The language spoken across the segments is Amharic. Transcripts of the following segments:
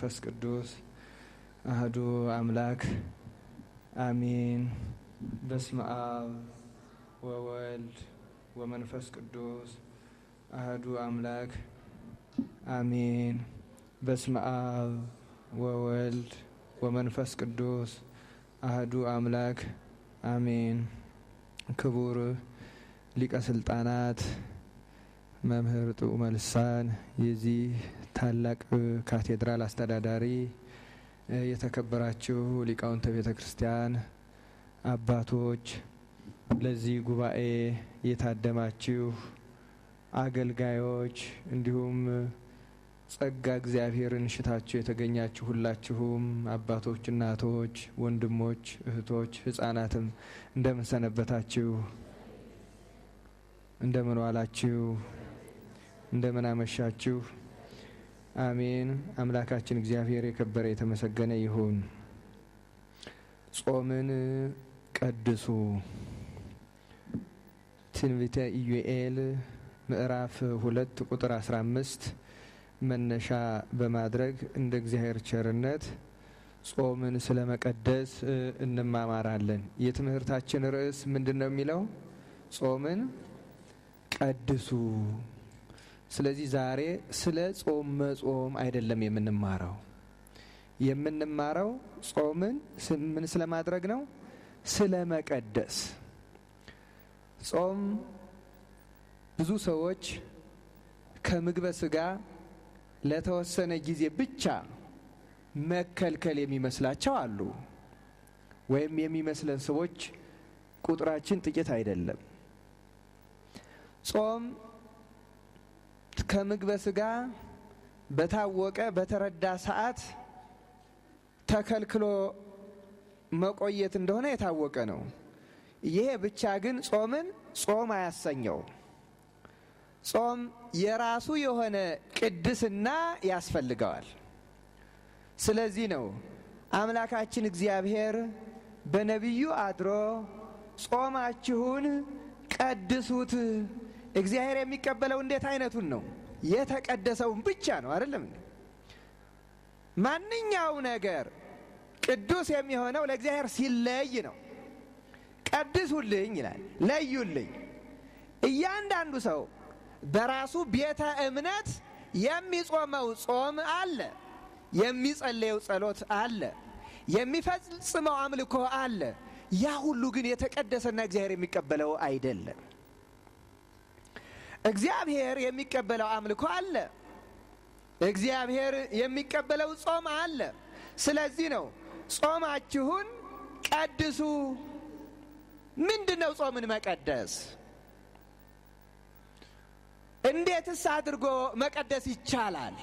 ወመንፈስ ቅዱስ አህዱ አምላክ አሚን። በስመ አብ ወወልድ ወመንፈስ ቅዱስ አህዱ አምላክ አሚን። በስመ አብ ወወልድ ወመንፈስ ቅዱስ አህዱ አምላክ አሜን። ክቡር ሊቀ ስልጣናት መምህር ጥዑመ ልሳን የዚህ ታላቅ ካቴድራል አስተዳዳሪ፣ የተከበራችሁ ሊቃውንተ ቤተ ክርስቲያን አባቶች፣ ለዚህ ጉባኤ የታደማችሁ አገልጋዮች፣ እንዲሁም ጸጋ እግዚአብሔርን ሽታችሁ የተገኛችሁ ሁላችሁም አባቶች፣ እናቶች፣ ወንድሞች፣ እህቶች፣ ሕፃናትም እንደምን ሰነበታችሁ? እንደምን ዋላችሁ? እንደምን አመሻችሁ? አሜን። አምላካችን እግዚአብሔር የከበረ የተመሰገነ ይሁን። ጾምን ቀድሱ። ትንቢተ ኢዩኤል ምዕራፍ ሁለት ቁጥር አስራ አምስት መነሻ በማድረግ እንደ እግዚአብሔር ቸርነት ጾምን ስለ መቀደስ እንማማራለን። የትምህርታችን ርዕስ ምንድን ነው የሚለው? ጾምን ቀድሱ። ስለዚህ ዛሬ ስለ ጾም መጾም አይደለም የምንማረው። የምንማረው ጾምን ምን ስለማድረግ ነው? ስለ መቀደስ። ጾም ብዙ ሰዎች ከምግበ ስጋ ለተወሰነ ጊዜ ብቻ መከልከል የሚመስላቸው አሉ። ወይም የሚመስለን ሰዎች ቁጥራችን ጥቂት አይደለም። ጾም ከምግበ ስጋ በታወቀ በተረዳ ሰዓት ተከልክሎ መቆየት እንደሆነ የታወቀ ነው። ይሄ ብቻ ግን ጾምን ጾም አያሰኘው። ጾም የራሱ የሆነ ቅድስና ያስፈልገዋል። ስለዚህ ነው አምላካችን እግዚአብሔር በነቢዩ አድሮ ጾማችሁን ቀድሱት። እግዚአብሔር የሚቀበለው እንዴት አይነቱን ነው? የተቀደሰውን ብቻ ነው። አይደለም? ማንኛው ነገር ቅዱስ የሚሆነው ለእግዚአብሔር ሲለይ ነው። ቀድሱልኝ ይላል፣ ለዩልኝ። እያንዳንዱ ሰው በራሱ ቤተ እምነት የሚጾመው ጾም አለ፣ የሚጸለየው ጸሎት አለ፣ የሚፈጽመው አምልኮ አለ። ያ ሁሉ ግን የተቀደሰና እግዚአብሔር የሚቀበለው አይደለም። እግዚአብሔር የሚቀበለው አምልኮ አለ፣ እግዚአብሔር የሚቀበለው ጾም አለ። ስለዚህ ነው ጾማችሁን ቀድሱ። ምንድን ነው ጾምን መቀደስ? እንዴትስ አድርጎ መቀደስ ይቻላል?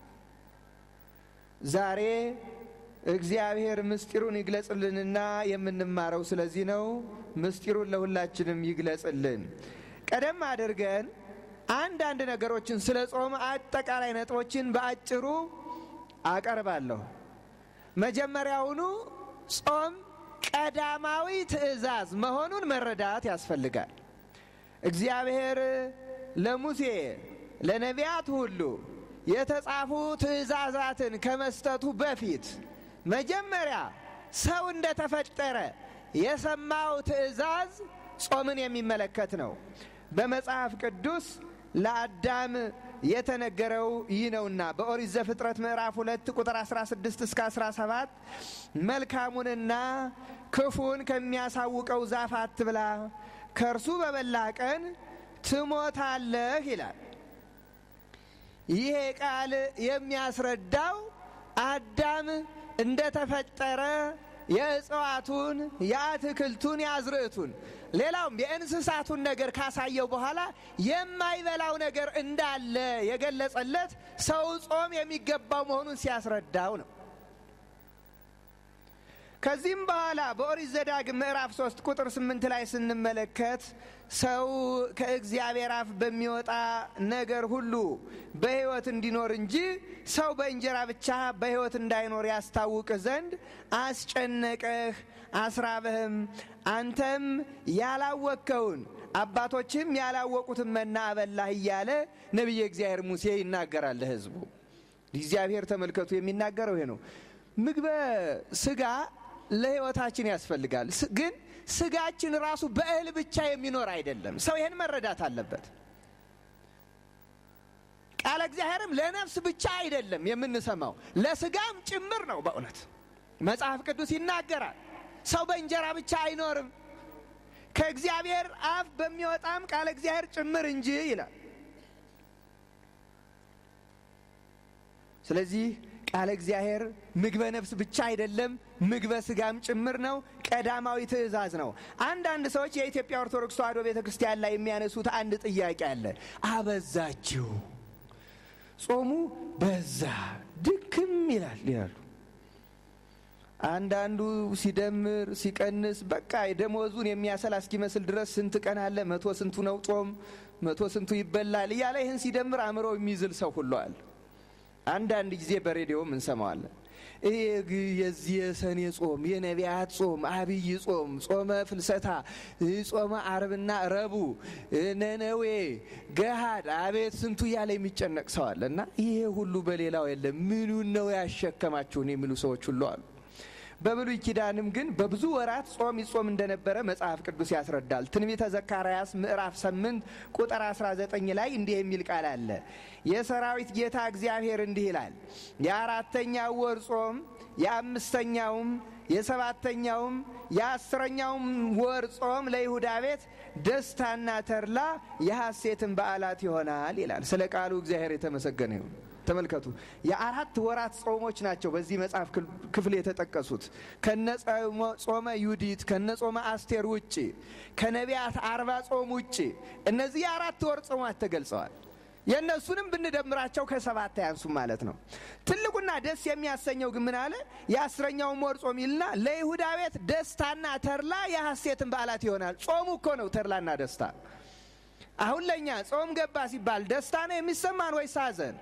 ዛሬ እግዚአብሔር ምስጢሩን ይግለጽልንና የምንማረው ስለዚህ ነው። ምስጢሩን ለሁላችንም ይግለጽልን። ቀደም አድርገን አንዳንድ ነገሮችን ስለ ጾም አጠቃላይ ነጥቦችን በአጭሩ አቀርባለሁ። መጀመሪያውኑ ጾም ቀዳማዊ ትእዛዝ መሆኑን መረዳት ያስፈልጋል። እግዚአብሔር ለሙሴ ለነቢያት ሁሉ የተጻፉ ትእዛዛትን ከመስጠቱ በፊት መጀመሪያ ሰው እንደተፈጠረ የሰማው ትእዛዝ ጾምን የሚመለከት ነው። በመጽሐፍ ቅዱስ ለአዳም የተነገረው ይህ ነውና በኦሪት ዘፍጥረት ምዕራፍ ሁለት ቁጥር 16 እስከ 17 መልካሙንና ክፉን ከሚያሳውቀው ዛፍ አትብላ፣ ከእርሱ በበላ ቀን ትሞታለህ ይላል። ይሄ ቃል የሚያስረዳው አዳም እንደተፈጠረ የእጽዋቱን፣ የአትክልቱን፣ የአዝርዕቱን ሌላውም የእንስሳቱን ነገር ካሳየው በኋላ የማይበላው ነገር እንዳለ የገለጸለት ሰው ጾም የሚገባው መሆኑን ሲያስረዳው ነው። ከዚህም በኋላ በኦሪት ዘዳግም ምዕራፍ ሶስት ቁጥር ስምንት ላይ ስንመለከት ሰው ከእግዚአብሔር አፍ በሚወጣ ነገር ሁሉ በሕይወት እንዲኖር እንጂ ሰው በእንጀራ ብቻ በሕይወት እንዳይኖር ያስታውቅህ ዘንድ አስጨነቀህ፣ አስራበህም። አንተም ያላወቅከውን አባቶችም ያላወቁትን መና አበላህ እያለ ነቢየ እግዚአብሔር ሙሴ ይናገራል ለሕዝቡ። እግዚአብሔር ተመልከቱ የሚናገረው ይሄ ነው። ምግበ ስጋ ለሕይወታችን ያስፈልጋል። ግን ስጋችን ራሱ በእህል ብቻ የሚኖር አይደለም። ሰው ይህን መረዳት አለበት። ቃለ እግዚአብሔርም ለነፍስ ብቻ አይደለም የምንሰማው ለስጋም ጭምር ነው። በእውነት መጽሐፍ ቅዱስ ይናገራል። ሰው በእንጀራ ብቻ አይኖርም ከእግዚአብሔር አፍ በሚወጣም ቃለ እግዚአብሔር ጭምር እንጂ ይላል። ስለዚህ ቃለ እግዚአብሔር ምግበ ነፍስ ብቻ አይደለም፣ ምግበ ስጋም ጭምር ነው። ቀዳማዊ ትእዛዝ ነው። አንዳንድ ሰዎች የኢትዮጵያ ኦርቶዶክስ ተዋሕዶ ቤተ ክርስቲያን ላይ የሚያነሱት አንድ ጥያቄ አለ። አበዛችሁ፣ ጾሙ በዛ፣ ድክም ይላል ይላሉ። አንዳንዱ ሲደምር ሲቀንስ በቃ ደሞዙን የሚያሰላ እስኪመስል ድረስ ስንት ቀን አለ፣ መቶ ስንቱ ነው ጾም፣ መቶ ስንቱ ይበላል እያለ ይህን ሲደምር አእምሮ የሚዝል ሰው ሁሉ አለ። አንዳንድ ጊዜ በሬዲዮም እንሰማዋለን። ይህ የዚህ የሰኔ ጾም የነቢያት ጾም አብይ ጾም ጾመ ፍልሰታ ጾመ አርብና ረቡዕ ነነዌ ገሃድ አቤት ስንቱ እያለ የሚጨነቅ ሰው አለ እና ይሄ ሁሉ በሌላው የለም ምኑን ነው ያሸከማችሁን የሚሉ ሰዎች ሁሉ አሉ። በብሉይ ኪዳንም ግን በብዙ ወራት ጾም ይጾም እንደነበረ መጽሐፍ ቅዱስ ያስረዳል። ትንቢተ ዘካርያስ ምዕራፍ 8 ቁጥር 19 ላይ እንዲህ የሚል ቃል አለ። የሰራዊት ጌታ እግዚአብሔር እንዲህ ይላል፣ የአራተኛው ወር ጾም የአምስተኛውም የሰባተኛውም የአስረኛውም ወር ጾም ለይሁዳ ቤት ደስታና ተድላ የሐሴትን በዓላት ይሆናል ይላል። ስለ ቃሉ እግዚአብሔር የተመሰገነ ይሁን። ተመልከቱ የአራት ወራት ጾሞች ናቸው በዚህ መጽሐፍ ክፍል የተጠቀሱት ከነ ጾመ ዩዲት ከነ ጾመ አስቴር ውጭ ከነቢያት አርባ ጾም ውጭ እነዚህ የአራት ወር ጾማት ተገልጸዋል። የእነሱንም ብንደምራቸው ከሰባት አያንሱም ማለት ነው። ትልቁና ደስ የሚያሰኘው ግን ምን አለ? የአስረኛውን ወር ጾም ይልና ለይሁዳ ቤት ደስታና ተድላ የሐሴትን በዓላት ይሆናል። ጾሙ እኮ ነው ተድላና ደስታ። አሁን ለእኛ ጾም ገባ ሲባል ደስታ ነው የሚሰማን ወይስ ሐዘን?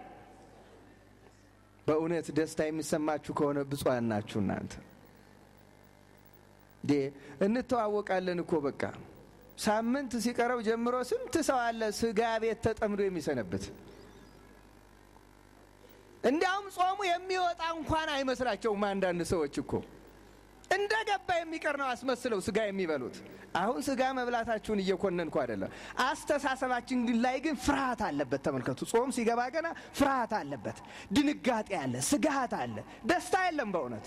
በእውነት ደስታ የሚሰማችሁ ከሆነ ብፁዓን ናችሁ እናንተ። እንተዋወቃለን እኮ በቃ ሳምንት ሲቀረው ጀምሮ ስንት ሰው አለ ስጋ ቤት ተጠምዶ የሚሰነብት። እንዲያውም ጾሙ የሚወጣ እንኳን አይመስላቸውም። አንዳንድ ሰዎች እኮ እንደ ገባ የሚቀር ነው አስመስለው ስጋ የሚበሉት። አሁን ስጋ መብላታችሁን እየኮነንኩ አይደለም። አስተሳሰባችን ላይ ግን ፍርሃት አለበት። ተመልከቱ፣ ጾም ሲገባ ገና ፍርሃት አለበት፣ ድንጋጤ አለ፣ ስጋት አለ፣ ደስታ የለም በእውነት።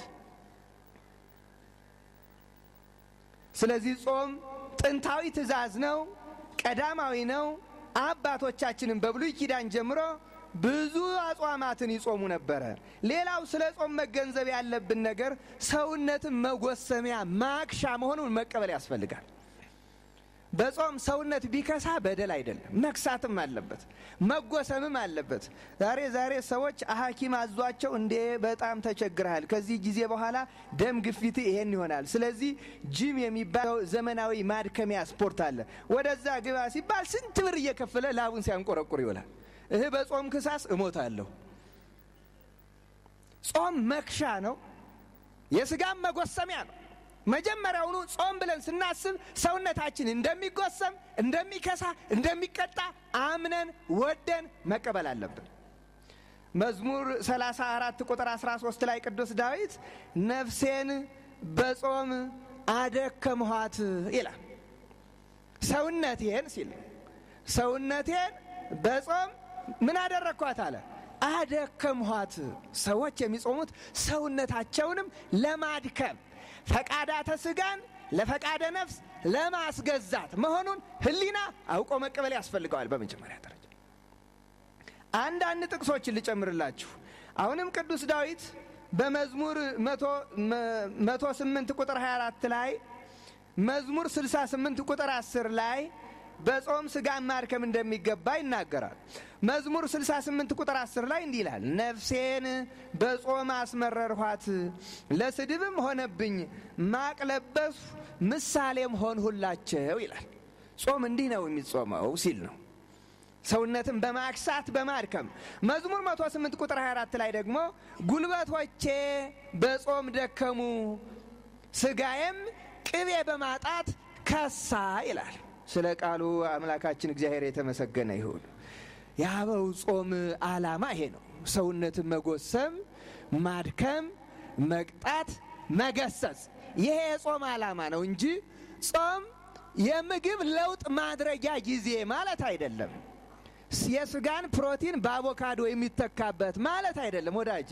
ስለዚህ ጾም ጥንታዊ ትእዛዝ ነው፣ ቀዳማዊ ነው። አባቶቻችንም በብሉይ ኪዳን ጀምሮ ብዙ አጽዋማትን ይጾሙ ነበረ። ሌላው ስለ ጾም መገንዘብ ያለብን ነገር ሰውነትን መጎሰሚያ ማክሻ መሆኑን መቀበል ያስፈልጋል። በጾም ሰውነት ቢከሳ በደል አይደለም፣ መክሳትም አለበት፣ መጎሰምም አለበት። ዛሬ ዛሬ ሰዎች ሐኪም አዟቸው እንዴ በጣም ተቸግረሃል፣ ከዚህ ጊዜ በኋላ ደም ግፊት ይሄን ይሆናል፣ ስለዚህ ጂም የሚባለው ዘመናዊ ማድከሚያ ስፖርት አለ፣ ወደዛ ግባ ሲባል ስንት ብር እየከፈለ ላቡን ሲያንቆረቁር ይውላል። እህ በጾም ክሳስ እሞታለሁ። ጾም መክሻ ነው፣ የስጋም መጎሰሚያ ነው። መጀመሪያውኑ ጾም ብለን ስናስብ ሰውነታችን እንደሚጎሰም፣ እንደሚከሳ፣ እንደሚቀጣ አምነን ወደን መቀበል አለብን። መዝሙር 34 ቁጥር 13 ላይ ቅዱስ ዳዊት ነፍሴን በጾም አደከምኋት ይላል። ሰውነቴን ሲል ሰውነቴን በጾም ምን አደረግኳት አለ አደከምኋት። ሰዎች የሚጾሙት ሰውነታቸውንም ለማድከም ፈቃዳተ ስጋን ለፈቃደ ነፍስ ለማስገዛት መሆኑን ሕሊና አውቆ መቀበል ያስፈልገዋል። በመጀመሪያ ደረጃ አንዳንድ ጥቅሶችን ልጨምርላችሁ። አሁንም ቅዱስ ዳዊት በመዝሙር መቶ ስምንት ቁጥር 24 ላይ መዝሙር 68 ቁጥር 10 ላይ በጾም ስጋን ማድከም እንደሚገባ ይናገራል። መዝሙር 68 ቁጥር 10 ላይ እንዲህ ይላል፣ ነፍሴን በጾም አስመረርኋት፣ ለስድብም ሆነብኝ፣ ማቅ ለበስሁ፣ ምሳሌም ሆንሁላቸው ይላል። ጾም እንዲህ ነው የሚጾመው ሲል ነው ሰውነትን በማክሳት በማድከም። መዝሙር 108 ቁጥር 24 ላይ ደግሞ ጉልበቶቼ በጾም ደከሙ፣ ስጋዬም ቅቤ በማጣት ከሳ ይላል። ስለ ቃሉ አምላካችን እግዚአብሔር የተመሰገነ ይሁን። የአበው ጾም ዓላማ ይሄ ነው። ሰውነትን መጎሰም፣ ማድከም፣ መቅጣት፣ መገሰጽ ይሄ የጾም ዓላማ ነው እንጂ ጾም የምግብ ለውጥ ማድረጊያ ጊዜ ማለት አይደለም። የስጋን ፕሮቲን በአቮካዶ የሚተካበት ማለት አይደለም ወዳጄ።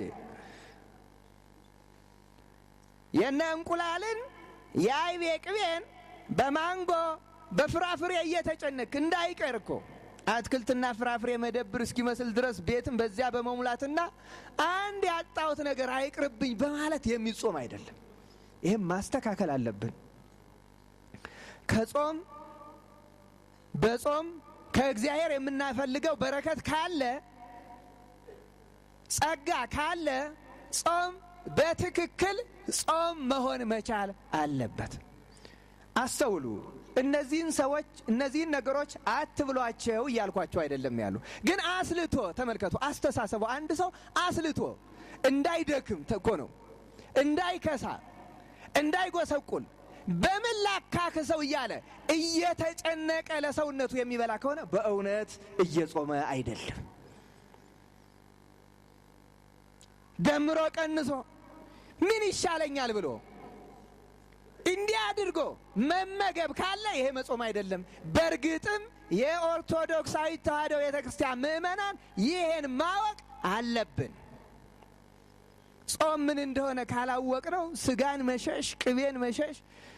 የነ እንቁላልን የአይቤ ቅቤን በማንጎ በፍራፍሬ እየተጨነክ እንዳይቀር እኮ አትክልትና ፍራፍሬ መደብር እስኪመስል ድረስ ቤትም በዚያ በመሙላትና አንድ ያጣሁት ነገር አይቅርብኝ በማለት የሚጾም አይደለም። ይህም ማስተካከል አለብን። ከጾም በጾም ከእግዚአብሔር የምናፈልገው በረከት ካለ ጸጋ ካለ ጾም በትክክል ጾም መሆን መቻል አለበት። አስተውሉ። እነዚህን ሰዎች እነዚህን ነገሮች አትብሏቸው እያልኳቸው አይደለም ያሉ፣ ግን አስልቶ ተመልከቱ። አስተሳሰቡ አንድ ሰው አስልቶ እንዳይደክም እኮ ነው፣ እንዳይከሳ፣ እንዳይጎሰቁል በምን ላካክሰው እያለ እየተጨነቀ ለሰውነቱ የሚበላ ከሆነ በእውነት እየጾመ አይደለም። ደምሮ ቀንሶ ምን ይሻለኛል ብሎ እንዲህ አድርጎ መመገብ ካለ ይሄ መጾም አይደለም። በእርግጥም የኦርቶዶክሳዊ ተዋሕዶ ቤተ ክርስቲያን ምእመናን ይሄን ማወቅ አለብን። ጾም ምን እንደሆነ ካላወቅ ነው ስጋን መሸሽ ቅቤን መሸሽ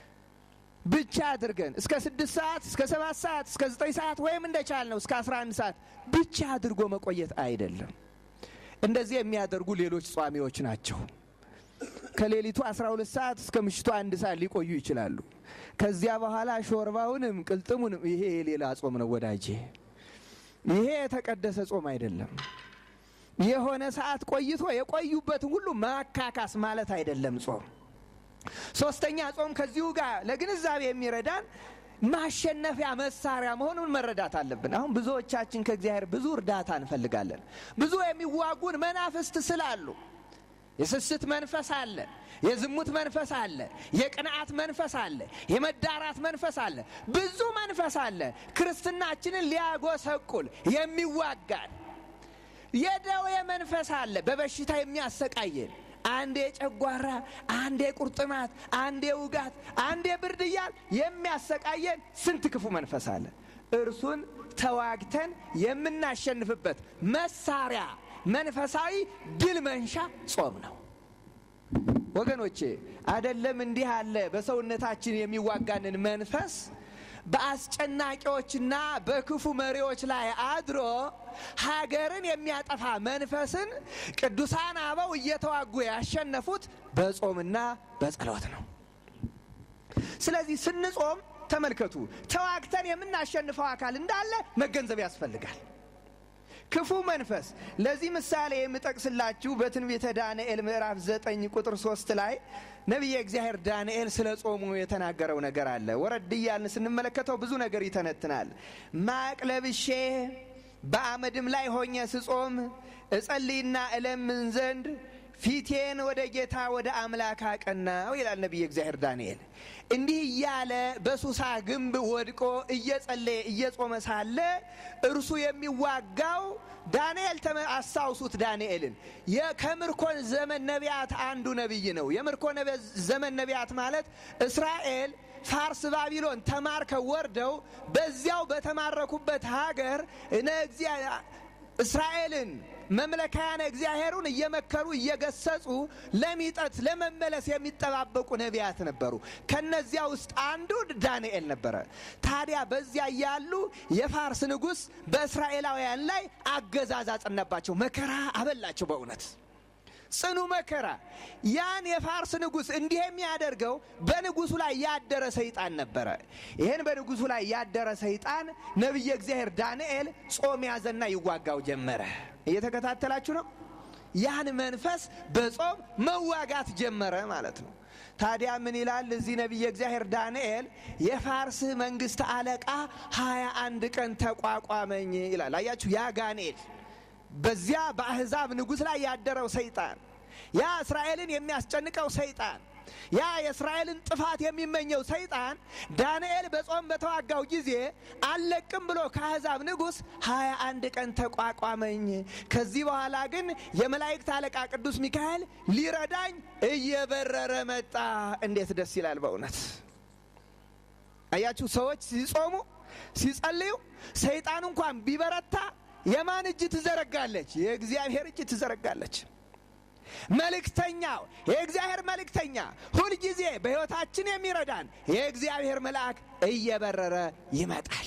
ብቻ አድርገን እስከ ስድስት ሰዓት እስከ ሰባት ሰዓት እስከ ዘጠኝ ሰዓት ወይም እንደቻል ነው እስከ አስራ አንድ ሰዓት ብቻ አድርጎ መቆየት አይደለም። እንደዚህ የሚያደርጉ ሌሎች ጿሚዎች ናቸው። ከሌሊቱ 12 ሰዓት እስከ ምሽቱ አንድ ሰዓት ሊቆዩ ይችላሉ። ከዚያ በኋላ ሾርባውንም ቅልጥሙንም ይሄ የሌላ ጾም ነው ወዳጄ። ይሄ የተቀደሰ ጾም አይደለም። የሆነ ሰዓት ቆይቶ የቆዩበትን ሁሉ ማካካስ ማለት አይደለም ጾም። ሶስተኛ ጾም ከዚሁ ጋር ለግንዛቤ የሚረዳን ማሸነፊያ መሳሪያ መሆኑን መረዳት አለብን። አሁን ብዙዎቻችን ከእግዚአብሔር ብዙ እርዳታ እንፈልጋለን። ብዙ የሚዋጉን መናፍስት ስላሉ የስስት መንፈስ አለ፣ የዝሙት መንፈስ አለ፣ የቅንዓት መንፈስ አለ፣ የመዳራት መንፈስ አለ፣ ብዙ መንፈስ አለ። ክርስትናችንን ሊያጎሰቁል የሚዋጋን የደዌ መንፈስ አለ፣ በበሽታ የሚያሰቃየን አንዴ ጨጓራ፣ አንዴ ቁርጥማት፣ አንዴ ውጋት፣ አንዴ ብርድ እያል የሚያሰቃየን ስንት ክፉ መንፈስ አለ። እርሱን ተዋግተን የምናሸንፍበት መሳሪያ መንፈሳዊ ድል መንሻ ጾም ነው። ወገኖቼ አደለም እንዲህ አለ በሰውነታችን የሚዋጋንን መንፈስ በአስጨናቂዎችና በክፉ መሪዎች ላይ አድሮ ሀገርን የሚያጠፋ መንፈስን ቅዱሳን አበው እየተዋጉ ያሸነፉት በጾምና በጸሎት ነው። ስለዚህ ስንጾም ተመልከቱ፣ ተዋግተን የምናሸንፈው አካል እንዳለ መገንዘብ ያስፈልጋል። ክፉ መንፈስ ለዚህ ምሳሌ የምጠቅስላችሁ በትንቢተ ዳንኤል ምዕራፍ ዘጠኝ ቁጥር ሶስት ላይ ነቢየ እግዚአብሔር ዳንኤል ስለ ጾሙ የተናገረው ነገር አለ። ወረድ እያልን ስንመለከተው ብዙ ነገር ይተነትናል። ማቅ ለብሼ በአመድም ላይ ሆኜ ስጾም እጸልይና እለምን ዘንድ ፊቴን ወደ ጌታ ወደ አምላክ አቀናው ይላል ነቢየ እግዚአብሔር ዳንኤል። እንዲህ እያለ በሱሳ ግንብ ወድቆ እየጸለየ እየጾመ ሳለ እርሱ የሚዋጋው ዳንኤል አስታውሱት፣ ዳንኤልን ከምርኮን ዘመን ነቢያት አንዱ ነቢይ ነው። የምርኮ ዘመን ነቢያት ማለት እስራኤል ፋርስ፣ ባቢሎን ተማርከው ወርደው በዚያው በተማረኩበት ሀገር እስራኤልን መምለካያነ እግዚአብሔሩን እየመከሩ እየገሰጹ ለሚጠት ለመመለስ የሚጠባበቁ ነቢያት ነበሩ። ከነዚያ ውስጥ አንዱ ዳንኤል ነበረ። ታዲያ በዚያ ያሉ የፋርስ ንጉሥ በእስራኤላውያን ላይ አገዛዝ አጸናባቸው፣ መከራ አበላቸው። በእውነት ጽኑ መከራ። ያን የፋርስ ንጉሥ እንዲህ የሚያደርገው በንጉሱ ላይ ያደረ ሰይጣን ነበረ። ይህን በንጉሱ ላይ ያደረ ሰይጣን ነቢየ እግዚአብሔር ዳንኤል ጾም ያዘና ይዋጋው ጀመረ። እየተከታተላችሁ ነው። ያን መንፈስ በጾም መዋጋት ጀመረ ማለት ነው። ታዲያ ምን ይላል እዚህ ነቢየ እግዚአብሔር ዳንኤል የፋርስ መንግስት አለቃ ሀያ አንድ ቀን ተቋቋመኝ ይላል። አያችሁ ያ ጋንኤል በዚያ በአሕዛብ ንጉሥ ላይ ያደረው ሰይጣን ያ እስራኤልን የሚያስጨንቀው ሰይጣን ያ የእስራኤልን ጥፋት የሚመኘው ሰይጣን ዳንኤል በጾም በተዋጋው ጊዜ አልለቅም ብሎ ከአሕዛብ ንጉሥ ሀያ አንድ ቀን ተቋቋመኝ። ከዚህ በኋላ ግን የመላእክት አለቃ ቅዱስ ሚካኤል ሊረዳኝ እየበረረ መጣ። እንዴት ደስ ይላል በእውነት አያችሁ። ሰዎች ሲጾሙ ሲጸልዩ ሰይጣን እንኳን ቢበረታ የማን እጅ ትዘረጋለች? የእግዚአብሔር እጅ ትዘረጋለች። መልእክተኛው የእግዚአብሔር መልእክተኛ ሁልጊዜ በሕይወታችን የሚረዳን የእግዚአብሔር መልአክ እየበረረ ይመጣል።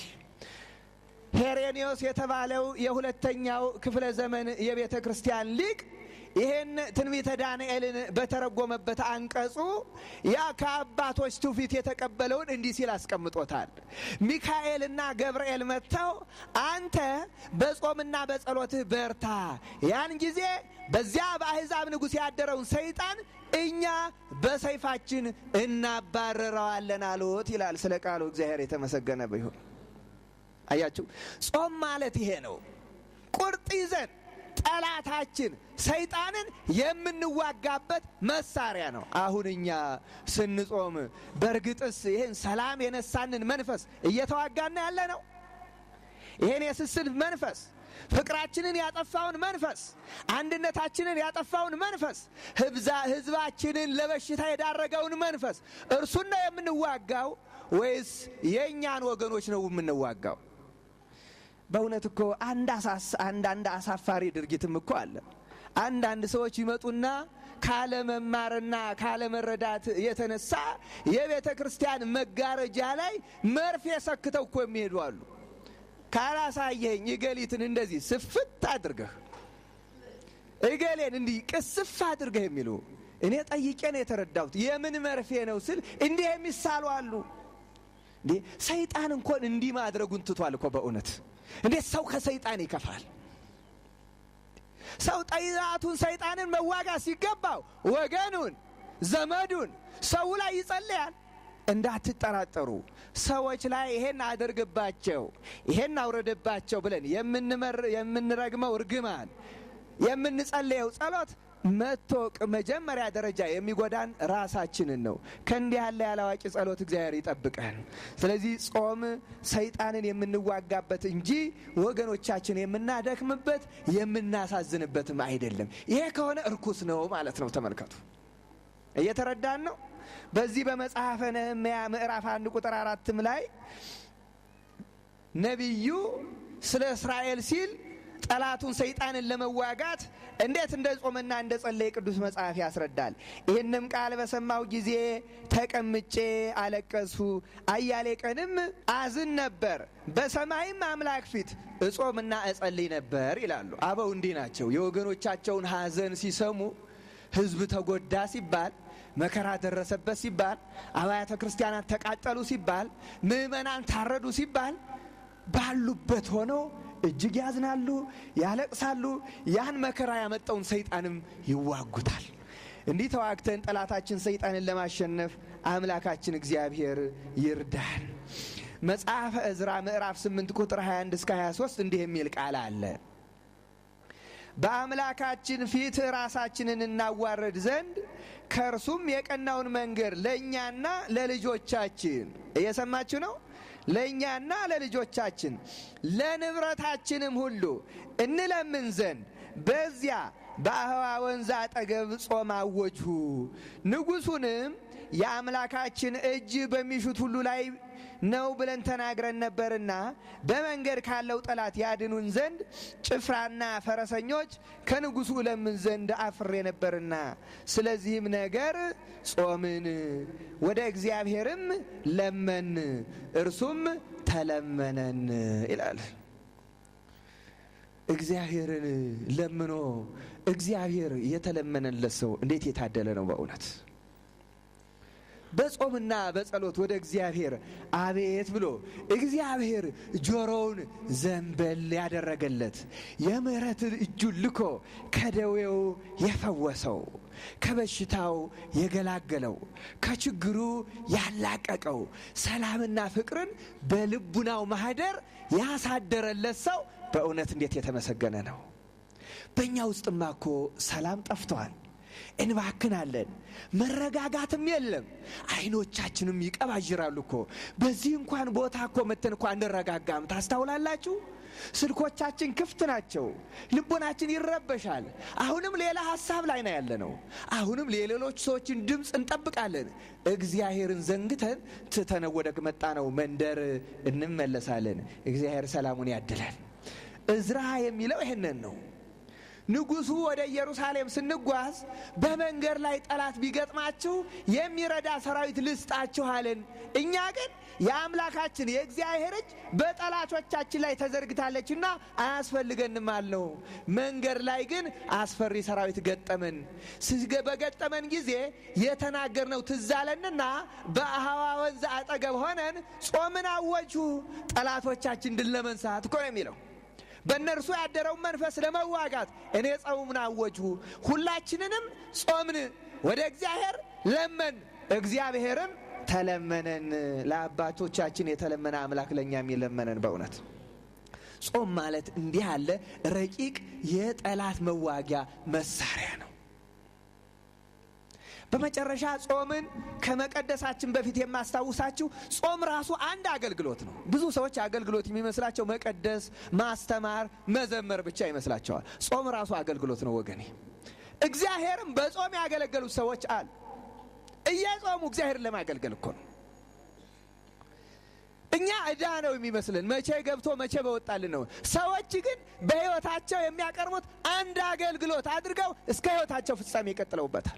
ሄሬኔዎስ የተባለው የሁለተኛው ክፍለ ዘመን የቤተ ክርስቲያን ሊቅ ይህን ትንቢተ ዳንኤልን በተረጎመበት አንቀጹ ያ ከአባቶች ትውፊት የተቀበለውን እንዲህ ሲል አስቀምጦታል። ሚካኤልና ገብርኤል መጥተው አንተ በጾምና በጸሎትህ በርታ፣ ያን ጊዜ በዚያ በአሕዛብ ንጉሥ ያደረውን ሰይጣን እኛ በሰይፋችን እናባረረዋለን አሉት ይላል። ስለ ቃሉ እግዚአብሔር የተመሰገነ ቢሆን። አያችሁ፣ ጾም ማለት ይሄ ነው። ቁርጥ ይዘን ጠላታችን ሰይጣንን የምንዋጋበት መሳሪያ ነው። አሁን እኛ ስንጾም በእርግጥስ ይህን ሰላም የነሳንን መንፈስ እየተዋጋና ያለ ነው? ይህን የስስት መንፈስ ፍቅራችንን ያጠፋውን መንፈስ አንድነታችንን ያጠፋውን መንፈስ ሕዝባችንን ለበሽታ የዳረገውን መንፈስ እርሱን ነው የምንዋጋው ወይስ የእኛን ወገኖች ነው የምንዋጋው? በእውነት እኮ አንዳንድ አሳፋሪ ድርጊትም እኮ አለ። አንዳንድ ሰዎች ይመጡና ካለመማርና ካለመረዳት የተነሳ የቤተ ክርስቲያን መጋረጃ ላይ መርፌ ሰክተው እኮ የሚሄዱ አሉ። ካላሳየኝ እገሊትን እንደዚህ ስፍት አድርገህ እገሌን እንዲህ ቅስፍ አድርገህ የሚሉ እኔ ጠይቄ ነው የተረዳሁት። የምን መርፌ ነው ስል እንዲህ የሚሳሉ አሉ። እንዴ ሰይጣን እንኳን እንዲህ ማድረጉን ትቷል እኮ በእውነት እንዴት ሰው ከሰይጣን ይከፋል? ሰው ጠላቱን ሰይጣንን መዋጋት ሲገባው ወገኑን፣ ዘመዱን፣ ሰው ላይ ይጸልያል። እንዳትጠራጠሩ ሰዎች ላይ ይሄን አድርግባቸው፣ ይሄን አውረድባቸው ብለን የምንረግመው እርግማን፣ የምንጸልየው ጸሎት መቶ መጀመሪያ ደረጃ የሚጎዳን ራሳችንን ነው። ከእንዲህ ያለ ያላዋቂ ጸሎት እግዚአብሔር ይጠብቀን። ስለዚህ ጾም ሰይጣንን የምንዋጋበት እንጂ ወገኖቻችን የምናደክምበት የምናሳዝንበትም አይደለም። ይሄ ከሆነ እርኩስ ነው ማለት ነው። ተመልከቱ፣ እየተረዳን ነው። በዚህ በመጽሐፈ ነህምያ ምዕራፍ አንድ ቁጥር አራትም ላይ ነቢዩ ስለ እስራኤል ሲል ጠላቱን ሰይጣንን ለመዋጋት እንዴት እንደ ጾመና እንደ ጸለየ ቅዱስ መጽሐፍ ያስረዳል። ይህንም ቃል በሰማሁ ጊዜ ተቀምጬ አለቀሱ፣ አያሌ ቀንም አዝን ነበር፣ በሰማይም አምላክ ፊት እጾምና እጸልይ ነበር ይላሉ። አበው እንዲህ ናቸው። የወገኖቻቸውን ሐዘን ሲሰሙ ሕዝብ ተጎዳ ሲባል መከራ ደረሰበት ሲባል አብያተ ክርስቲያናት ተቃጠሉ ሲባል ምዕመናን ታረዱ ሲባል ባሉበት ሆነው እጅግ ያዝናሉ፣ ያለቅሳሉ። ያን መከራ ያመጣውን ሰይጣንም ይዋጉታል። እንዲህ ተዋግተን ጠላታችን ሰይጣንን ለማሸነፍ አምላካችን እግዚአብሔር ይርዳን። መጽሐፈ ዕዝራ ምዕራፍ 8 ቁጥር 21 እስከ 23 እንዲህ የሚል ቃል አለ። በአምላካችን ፊት ራሳችንን እናዋረድ ዘንድ ከእርሱም የቀናውን መንገድ ለእኛና ለልጆቻችን እየሰማችሁ ነው ለእኛና ለልጆቻችን ለንብረታችንም ሁሉ እንለምን ዘንድ በዚያ በአህዋ ወንዝ አጠገብ ጾም አወጅሁ። ንጉሡንም የአምላካችን እጅ በሚሹት ሁሉ ላይ ነው ብለን ተናግረን ነበርና በመንገድ ካለው ጠላት ያድኑን ዘንድ ጭፍራና ፈረሰኞች ከንጉሡ እለምን ዘንድ አፍሬ ነበርና፣ ስለዚህም ነገር ጾምን፣ ወደ እግዚአብሔርም ለመን፣ እርሱም ተለመነን ይላል። እግዚአብሔርን ለምኖ እግዚአብሔር የተለመነለት ሰው እንዴት የታደለ ነው በእውነት በጾምና በጸሎት ወደ እግዚአብሔር አቤት ብሎ እግዚአብሔር ጆሮውን ዘንበል ያደረገለት የምሕረት እጁን ልኮ ከደዌው የፈወሰው ከበሽታው የገላገለው ከችግሩ ያላቀቀው ሰላምና ፍቅርን በልቡናው ማህደር ያሳደረለት ሰው በእውነት እንዴት የተመሰገነ ነው። በእኛ ውስጥማ እኮ ሰላም ጠፍተዋል። እንባክናለን። መረጋጋትም የለም። አይኖቻችንም ይቀባዥራሉ እኮ በዚህ እንኳን ቦታ እኮ መተን እኮ አንረጋጋም። ታስታውላላችሁ? ስልኮቻችን ክፍት ናቸው። ልቦናችን ይረበሻል። አሁንም ሌላ ሀሳብ ላይ ነው ያለ ነው። አሁንም የሌሎች ሰዎችን ድምፅ እንጠብቃለን። እግዚአብሔርን ዘንግተን ትተነው ወደ መጣ ነው መንደር እንመለሳለን። እግዚአብሔር ሰላሙን ያድላል። እዝራ የሚለው ይህንን ነው። ንጉሡ ወደ ኢየሩሳሌም ስንጓዝ በመንገድ ላይ ጠላት ቢገጥማችሁ የሚረዳ ሰራዊት ልስጣችሁ አለን። እኛ ግን የአምላካችን የእግዚአብሔር እጅ በጠላቶቻችን ላይ ተዘርግታለችና አያስፈልገንም አልነው። መንገድ ላይ ግን አስፈሪ ሰራዊት ገጠመን። በገጠመን ጊዜ የተናገርነው ትዝ አለንና በአህዋ ወንዝ አጠገብ ሆነን ጾምን አወጁ። ጠላቶቻችን ድል ለመንሳት እኮ ነው የሚለው በእነርሱ ያደረውን መንፈስ ለመዋጋት እኔ ጾምን አወጅሁ። ሁላችንንም ጾምን፣ ወደ እግዚአብሔር ለመን፣ እግዚአብሔርም ተለመነን። ለአባቶቻችን የተለመነ አምላክ ለእኛም የለመነን። በእውነት ጾም ማለት እንዲህ ያለ ረቂቅ የጠላት መዋጊያ መሳሪያ ነው። በመጨረሻ ጾምን ከመቀደሳችን በፊት የማስታውሳችሁ ጾም ራሱ አንድ አገልግሎት ነው። ብዙ ሰዎች አገልግሎት የሚመስላቸው መቀደስ፣ ማስተማር፣ መዘመር ብቻ ይመስላቸዋል። ጾም ራሱ አገልግሎት ነው ወገኔ። እግዚአብሔርም በጾም ያገለገሉት ሰዎች አሉ። እየጾሙ እግዚአብሔርን ለማገልገል እኮ ነው። እኛ ዕዳ ነው የሚመስልን፣ መቼ ገብቶ መቼ በወጣልን ነው። ሰዎች ግን በሕይወታቸው የሚያቀርቡት አንድ አገልግሎት አድርገው እስከ ሕይወታቸው ፍጻሜ ይቀጥለውበታል።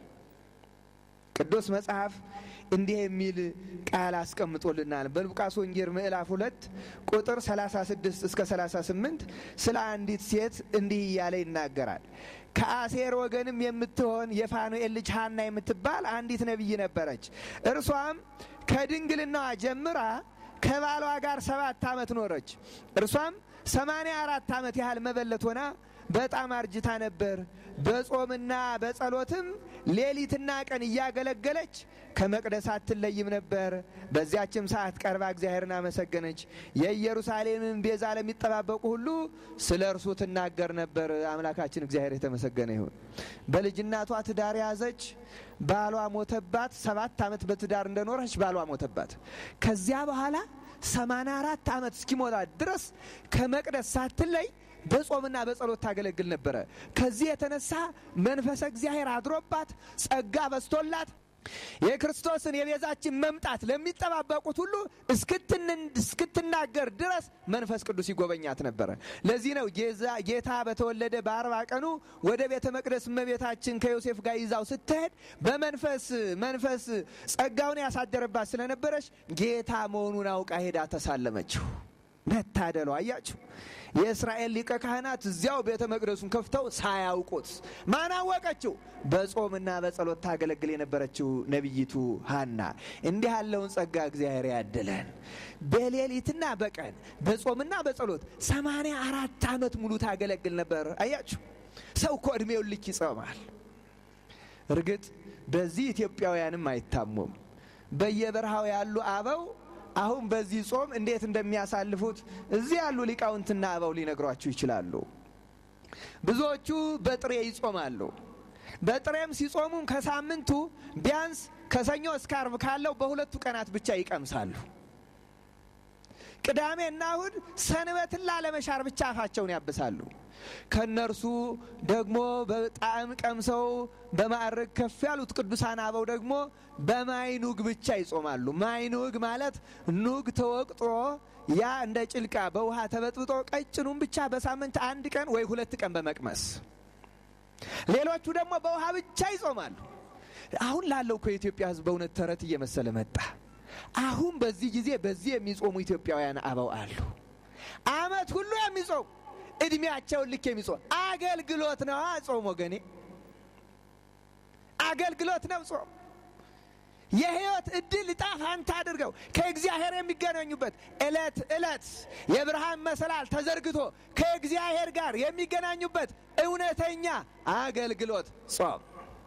ቅዱስ መጽሐፍ እንዲህ የሚል ቃል አስቀምጦልናል። በሉቃስ ወንጌል ምዕራፍ ሁለት ቁጥር 36 እስከ 38 ስለ አንዲት ሴት እንዲህ እያለ ይናገራል። ከአሴር ወገንም የምትሆን የፋኑኤል ልጅ ሐና የምትባል አንዲት ነቢይ ነበረች። እርሷም ከድንግልናዋ ጀምራ ከባሏ ጋር ሰባት ዓመት ኖረች። እርሷም ሰማንያ አራት ዓመት ያህል መበለት ሆና በጣም አርጅታ ነበር። በጾምና በጸሎትም ሌሊትና ቀን እያገለገለች ከመቅደስ አትለይም ነበር። በዚያችም ሰዓት ቀርባ እግዚአብሔርን አመሰገነች። የኢየሩሳሌምን ቤዛ ለሚጠባበቁ ሁሉ ስለ እርሱ ትናገር ነበር። አምላካችን እግዚአብሔር የተመሰገነ ይሁን። በልጅናቷ ትዳር ያዘች። ባሏ ሞተባት። ሰባት ዓመት በትዳር እንደኖረች ባሏ ሞተባት። ከዚያ በኋላ ሰማንያ አራት ዓመት እስኪሞላት ድረስ ከመቅደስ ሳትለይ በጾምና በጸሎት ታገለግል ነበረ። ከዚህ የተነሳ መንፈሰ እግዚአብሔር አድሮባት ጸጋ በስቶላት የክርስቶስን የቤዛችን መምጣት ለሚጠባበቁት ሁሉ እስክትናገር ድረስ መንፈስ ቅዱስ ይጎበኛት ነበረ። ለዚህ ነው ጌታ በተወለደ በአርባ ቀኑ ወደ ቤተ መቅደስ እመቤታችን ከዮሴፍ ጋር ይዛው ስትሄድ በመንፈስ መንፈስ ጸጋውን ያሳደረባት ስለነበረች ጌታ መሆኑን አውቃ ሄዳ ተሳለመችው። መታደሉ አያችሁ። የእስራኤል ሊቀ ካህናት እዚያው ቤተ መቅደሱን ከፍተው ሳያውቁት ማን አወቀችው? በጾምና በጸሎት ታገለግል የነበረችው ነቢይቱ ሐና። እንዲህ ያለውን ጸጋ እግዚአብሔር ያድለን። በሌሊትና በቀን በጾምና በጸሎት ሰማንያ አራት ዓመት ሙሉ ታገለግል ነበር። አያችሁ፣ ሰው እኮ ዕድሜውን ልክ ይጾማል። እርግጥ በዚህ ኢትዮጵያውያንም አይታሙም። በየበረሃው ያሉ አበው አሁን በዚህ ጾም እንዴት እንደሚያሳልፉት እዚህ ያሉ ሊቃውንትና አበው ሊነግሯችሁ ይችላሉ። ብዙዎቹ በጥሬ ይጾማሉ። በጥሬም ሲጾሙም ከሳምንቱ ቢያንስ ከሰኞ እስከ አርብ ካለው በሁለቱ ቀናት ብቻ ይቀምሳሉ። ቅዳሜና እሁድ ሰንበትን ላለመሻር ብቻ አፋቸውን ያብሳሉ። ከእነርሱ ደግሞ በጣዕም ቀምሰው በማዕረግ ከፍ ያሉት ቅዱሳን አበው ደግሞ በማይኑግ ብቻ ይጾማሉ። ማይኑግ ማለት ኑግ ተወቅጦ ያ እንደ ጭልቃ በውሃ ተበጥብጦ ቀጭኑን ብቻ በሳምንት አንድ ቀን ወይ ሁለት ቀን በመቅመስ ሌሎቹ ደግሞ በውሃ ብቻ ይጾማሉ። አሁን ላለው እኮ የኢትዮጵያ ሕዝብ በእውነት ተረት እየመሰለ መጣ። አሁን በዚህ ጊዜ በዚህ የሚጾሙ ኢትዮጵያውያን አበው አሉ። ዓመት ሁሉ የሚጾሙ እድሜያቸውን ልክ የሚጾም አገልግሎት ነው። ጾም ወገኔ አገልግሎት ነው ጾም። የህይወት እድል እጣ ፋንታ አድርገው ከእግዚአብሔር የሚገናኙበት ዕለት ዕለት የብርሃን መሰላል ተዘርግቶ ከእግዚአብሔር ጋር የሚገናኙበት እውነተኛ አገልግሎት ጾም።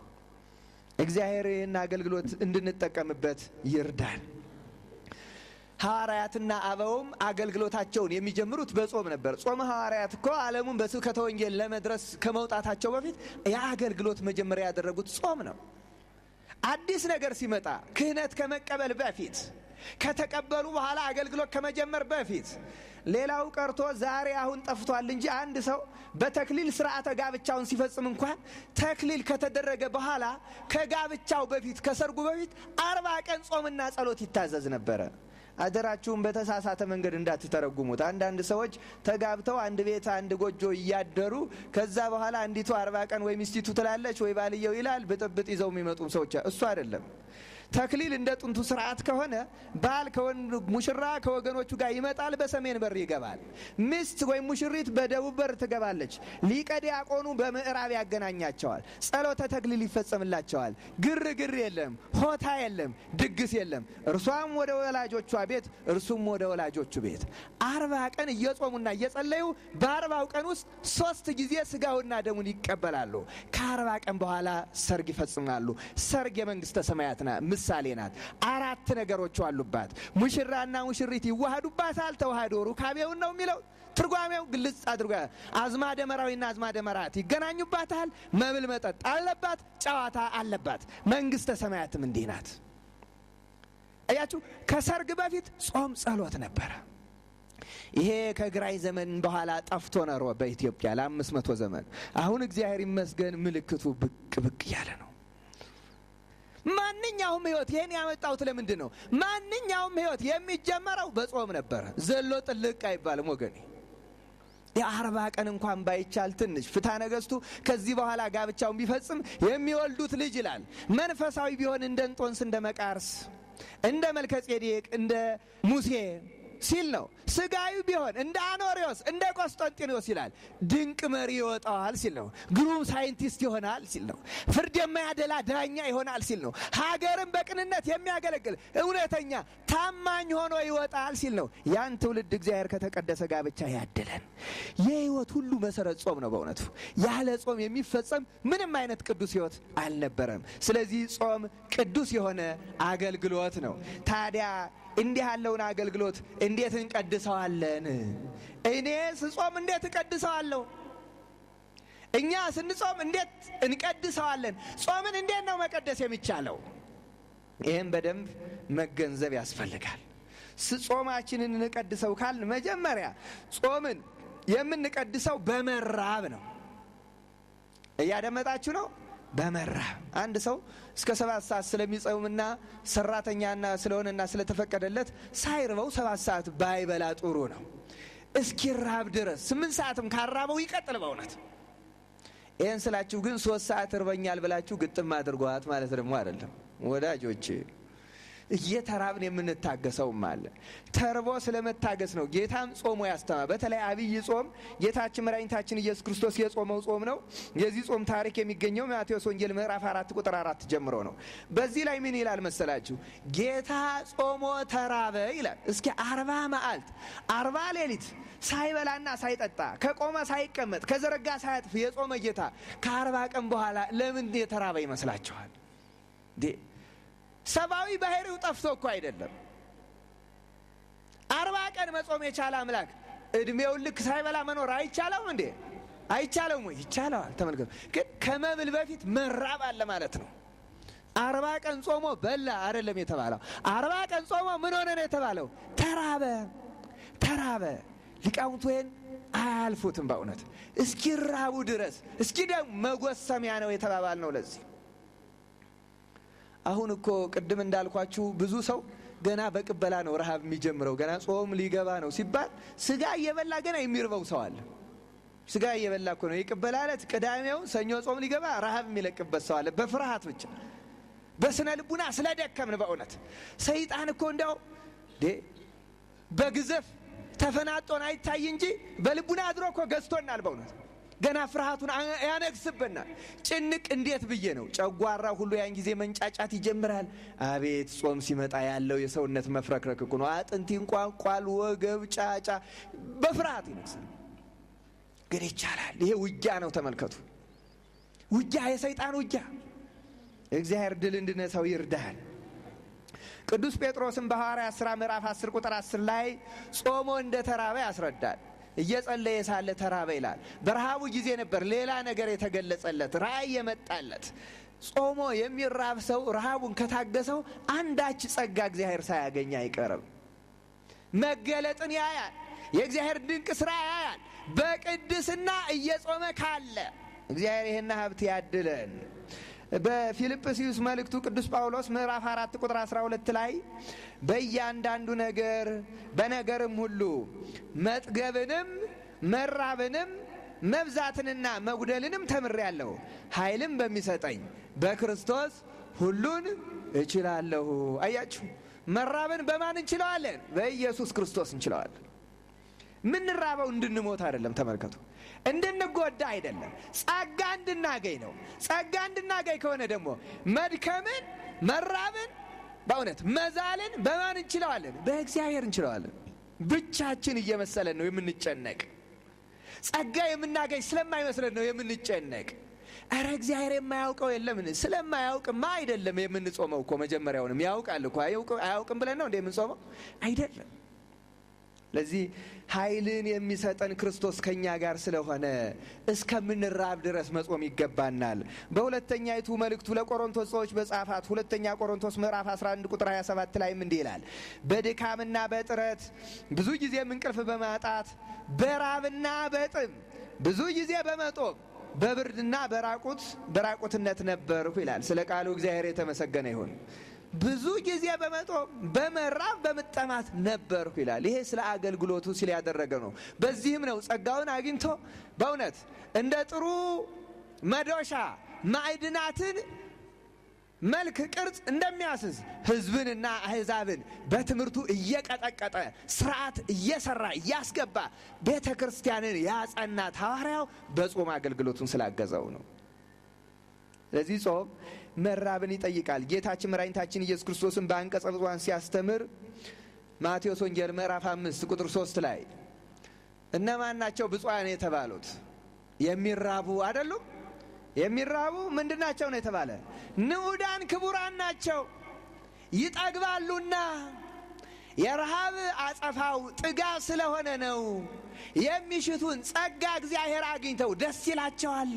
እግዚአብሔር ይህን አገልግሎት እንድንጠቀምበት ይርዳል። ሐዋርያትና አበውም አገልግሎታቸውን የሚጀምሩት በጾም ነበር። ጾመ ሐዋርያት እኮ ዓለሙን በስብከተ ወንጌል ለመድረስ ከመውጣታቸው በፊት የአገልግሎት መጀመሪያ ያደረጉት ጾም ነው። አዲስ ነገር ሲመጣ ክህነት ከመቀበል በፊት ከተቀበሉ በኋላ አገልግሎት ከመጀመር በፊት ሌላው ቀርቶ ዛሬ አሁን ጠፍቷል እንጂ አንድ ሰው በተክሊል ስርዓተ ጋብቻውን ሲፈጽም እንኳን ተክሊል ከተደረገ በኋላ ከጋብቻው በፊት ከሰርጉ በፊት አርባ ቀን ጾምና ጸሎት ይታዘዝ ነበረ። አደራችሁም በተሳሳተ መንገድ እንዳትተረጉሙት። አንዳንድ ሰዎች ተጋብተው አንድ ቤት አንድ ጎጆ እያደሩ ከዛ በኋላ አንዲቱ አርባ ቀን ወይ ሚስቲቱ ትላለች ወይ ባልየው ይላል። ብጥብጥ ይዘው የሚመጡ ሰዎች እሱ አይደለም። ተክሊል እንደ ጥንቱ ስርዓት ከሆነ ባል ከወንድ ሙሽራ ከወገኖቹ ጋር ይመጣል፣ በሰሜን በር ይገባል። ሚስት ወይም ሙሽሪት በደቡብ በር ትገባለች። ሊቀ ዲያቆኑ በምዕራብ ያገናኛቸዋል። ጸሎተ ተክሊል ይፈጸምላቸዋል። ግርግር የለም፣ ሆታ የለም፣ ድግስ የለም። እርሷም ወደ ወላጆቿ ቤት፣ እርሱም ወደ ወላጆቹ ቤት። አርባ ቀን እየጾሙና እየጸለዩ በአርባው ቀን ውስጥ ሶስት ጊዜ ስጋውና ደሙን ይቀበላሉ። ከአርባ ቀን በኋላ ሰርግ ይፈጽማሉ። ሰርግ የመንግስተ ሰማያት ና ምሳሌ ናት። አራት ነገሮች አሉባት። ሙሽራና ሙሽሪት ይዋሃዱባታል። ተዋህዶ ሩካቤውን ነው የሚለው ትርጓሜው ግልጽ አድርጎ አዝማደ መራዊና አዝማደ መራት ይገናኙባታል። መብል መጠጥ አለባት። ጨዋታ አለባት። መንግስተ ሰማያትም እንዲህ ናት። እያችሁ ከሰርግ በፊት ጾም ጸሎት ነበረ። ይሄ ከግራኝ ዘመን በኋላ ጠፍቶ ነሮ በኢትዮጵያ ለአምስት መቶ ዘመን አሁን እግዚአብሔር ይመስገን ምልክቱ ብቅ ብቅ እያለ ነው። ማንኛውም ህይወት ይህን ያመጣሁት ለምንድን ነው? ማንኛውም ህይወት የሚጀመረው በጾም ነበረ። ዘሎ ጥልቅ አይባልም ወገኔ። የአርባ ቀን እንኳን ባይቻል ትንሽ ፍትሐ ነገሥቱ ከዚህ በኋላ ጋብቻውን ቢፈጽም የሚወልዱት ልጅ ይላል መንፈሳዊ ቢሆን እንደ እንጦንስ እንደ መቃርስ እንደ መልከ ጼዴቅ እንደ ሙሴ ሲል ነው። ስጋዊ ቢሆን እንደ አኖሪዎስ እንደ ቆስጠንጢኖስ ይላል። ድንቅ መሪ ይወጣዋል ሲል ነው። ግሩም ሳይንቲስት ይሆናል ሲል ነው። ፍርድ የማያደላ ዳኛ ይሆናል ሲል ነው። ሀገርን በቅንነት የሚያገለግል እውነተኛ ታማኝ ሆኖ ይወጣል ሲል ነው። ያን ትውልድ እግዚአብሔር ከተቀደሰ ጋብቻ ያድለን። የህይወት ሁሉ መሰረት ጾም ነው። በእውነቱ ያለ ጾም የሚፈጸም ምንም አይነት ቅዱስ ህይወት አልነበረም። ስለዚህ ጾም ቅዱስ የሆነ አገልግሎት ነው። ታዲያ እንዲህ ያለውን አገልግሎት እንዴት እንቀድሰዋለን? እኔ ስጾም እንዴት እቀድሰዋለሁ? እኛ ስንጾም እንዴት እንቀድሰዋለን? ጾምን እንዴት ነው መቀደስ የሚቻለው? ይህም በደንብ መገንዘብ ያስፈልጋል። ጾማችንን እንቀድሰው ካልን መጀመሪያ ጾምን የምንቀድሰው በመራብ ነው። እያደመጣችሁ ነው? በመራብ አንድ ሰው እስከ ሰባት ሰዓት ስለሚጸውምና ሰራተኛና ስለሆነና ስለተፈቀደለት ሳይርበው ሰባት ሰዓት ባይበላ ጥሩ ነው። እስኪራብ ድረስ ስምንት ሰዓትም ካራበው ይቀጥል። በእውነት ይህን ስላችሁ ግን ሶስት ሰዓት እርበኛል ብላችሁ ግጥም አድርጓት ማለት ደግሞ አይደለም ወዳጆች። እየተራብን የምንታገሰውም አለ። ተርቦ ስለመታገስ ነው ጌታም ጾሞ ያስተማር። በተለይ አብይ ጾም ጌታችን መድኃኒታችን ኢየሱስ ክርስቶስ የጾመው ጾም ነው። የዚህ ጾም ታሪክ የሚገኘው ማቴዎስ ወንጌል ምዕራፍ አራት ቁጥር አራት ጀምሮ ነው። በዚህ ላይ ምን ይላል መሰላችሁ? ጌታ ጾሞ ተራበ ይላል። እስኪ አርባ መዓልት አርባ ሌሊት ሳይበላና ሳይጠጣ ከቆመ ሳይቀመጥ ከዘረጋ ሳያጥፍ የጾመ ጌታ ከአርባ ቀን በኋላ ለምን የተራበ ይመስላችኋል? ሰብአዊ ባህሪው ጠፍቶ እኮ አይደለም። አርባ ቀን መጾም የቻለ አምላክ እድሜውን ልክ ሳይበላ መኖር አይቻለውም እንዴ? አይቻለውም ወይ? ይቻለዋል። ተመልከቱ። ግን ከመብል በፊት መራብ አለ ማለት ነው። አርባ ቀን ጾሞ በላ አይደለም የተባለው። አርባ ቀን ጾሞ ምን ሆነ ነው የተባለው? ተራበ። ተራበ። ሊቃውንቱ ይህን አያልፉትም በእውነት እስኪራቡ ድረስ። እስኪ ደግሞ መጎሰሚያ ነው የተባባል ነው ለዚህ አሁን እኮ ቅድም እንዳልኳችሁ ብዙ ሰው ገና በቅበላ ነው ረሃብ የሚጀምረው። ገና ጾም ሊገባ ነው ሲባል ስጋ እየበላ ገና የሚርበው ሰው አለ። ስጋ እየበላ እኮ ነው የቅበላ ዕለት ቅዳሜው፣ ሰኞ ጾም ሊገባ ረሃብ የሚለቅበት ሰው አለ። በፍርሃት ብቻ በስነ ልቡና ስለደከምን በእውነት ሰይጣን እኮ እንዲያው በግዘፍ ተፈናጦን አይታይ እንጂ በልቡና አድሮ እኮ ገዝቶናል በእውነት ገና ፍርሃቱን ያነግስብናል። ጭንቅ እንዴት ብዬ ነው ጨጓራ ሁሉ ያን ጊዜ መንጫጫት ይጀምራል። አቤት ጾም ሲመጣ ያለው የሰውነት መፍረክረክ እኮ ነው። አጥንት ይንቋቋል፣ ወገብ ጫጫ፣ በፍርሃት ይነግሳል። ግን ይቻላል። ይሄ ውጊያ ነው። ተመልከቱ፣ ውጊያ፣ የሰይጣን ውጊያ። እግዚአብሔር ድል እንድነሳው ይርዳል። ቅዱስ ጴጥሮስም በሐዋርያት ሥራ ምዕራፍ 10 ቁጥር 10 ላይ ጾሞ እንደ ተራበ ያስረዳል። እየጸለየ ሳለ ተራበ ይላል። በረሃቡ ጊዜ ነበር ሌላ ነገር የተገለጸለት ራእይ የመጣለት። ጾሞ የሚራብ ሰው ረሃቡን ከታገሰው አንዳች ጸጋ እግዚአብሔር ሳያገኝ አይቀርም። መገለጥን ያያል። የእግዚአብሔር ድንቅ ስራ ያያል። በቅድስና እየጾመ ካለ እግዚአብሔር ይህን ሀብት ያድለን። በፊልጵስዩስ መልእክቱ ቅዱስ ጳውሎስ ምዕራፍ አራት ቁጥር 12 ላይ በእያንዳንዱ ነገር በነገርም ሁሉ መጥገብንም መራብንም መብዛትንና መጉደልንም ተምሬአለሁ፣ ኃይልም በሚሰጠኝ በክርስቶስ ሁሉን እችላለሁ። አያችሁ፣ መራብን በማን እንችለዋለን? በኢየሱስ ክርስቶስ እንችለዋለን። ምንራበው እንድንሞት አይደለም። ተመልከቱ፣ እንድንጎዳ አይደለም። ጸጋ እንድናገኝ ነው። ጸጋ እንድናገኝ ከሆነ ደግሞ መድከምን፣ መራብን፣ በእውነት መዛልን በማን እንችለዋለን? በእግዚአብሔር እንችለዋለን። ብቻችን እየመሰለን ነው የምንጨነቅ። ጸጋ የምናገኝ ስለማይመስለን ነው የምንጨነቅ። እረ እግዚአብሔር የማያውቀው የለምን? ስለማያውቅማ አይደለም የምንጾመው እኮ መጀመሪያውንም ያውቃል እኮ አያውቅም ብለን ነው እንደ የምንጾመው አይደለም። ለዚህ ኃይልን የሚሰጠን ክርስቶስ ከእኛ ጋር ስለሆነ እስከምንራብ ድረስ መጾም ይገባናል። በሁለተኛይቱ መልእክቱ ለቆሮንቶስ ሰዎች በጻፋት ሁለተኛ ቆሮንቶስ ምዕራፍ 11 ቁጥር 27 ላይም እንዲህ ይላል፣ በድካምና በጥረት ብዙ ጊዜም እንቅልፍ በማጣት በራብና በጥም ብዙ ጊዜ በመጦም በብርድና በራቁት በራቁትነት ነበርሁ ይላል። ስለ ቃሉ እግዚአብሔር የተመሰገነ ይሁን። ብዙ ጊዜ በመጦም በመራብ በመጠማት ነበርኩ ይላል። ይሄ ስለ አገልግሎቱ ሲል ያደረገ ነው። በዚህም ነው ጸጋውን አግኝቶ በእውነት እንደ ጥሩ መዶሻ ማዕድናትን መልክ፣ ቅርጽ እንደሚያስዝ ሕዝብንና አሕዛብን በትምህርቱ እየቀጠቀጠ ስርዓት እየሰራ እያስገባ ቤተ ክርስቲያንን ያጸናት ሐዋርያው በጾም አገልግሎቱን ስላገዘው ነው። ስለዚህ ጾም መራብን ይጠይቃል። ጌታችን መድኃኒታችን ኢየሱስ ክርስቶስን በአንቀጸ ብፁዓን ሲያስተምር ማቴዎስ ወንጌል ምዕራፍ አምስት ቁጥር ሶስት ላይ እነማን ናቸው ብፁዓን የተባሉት? የሚራቡ አይደሉም? የሚራቡ ምንድን ናቸው ነው የተባለ? ንዑዳን ክቡራን ናቸው ይጠግባሉና። የረሃብ አጸፋው ጥጋብ ስለሆነ ነው። የሚሽቱን ጸጋ እግዚአብሔር አግኝተው ደስ ይላቸዋል።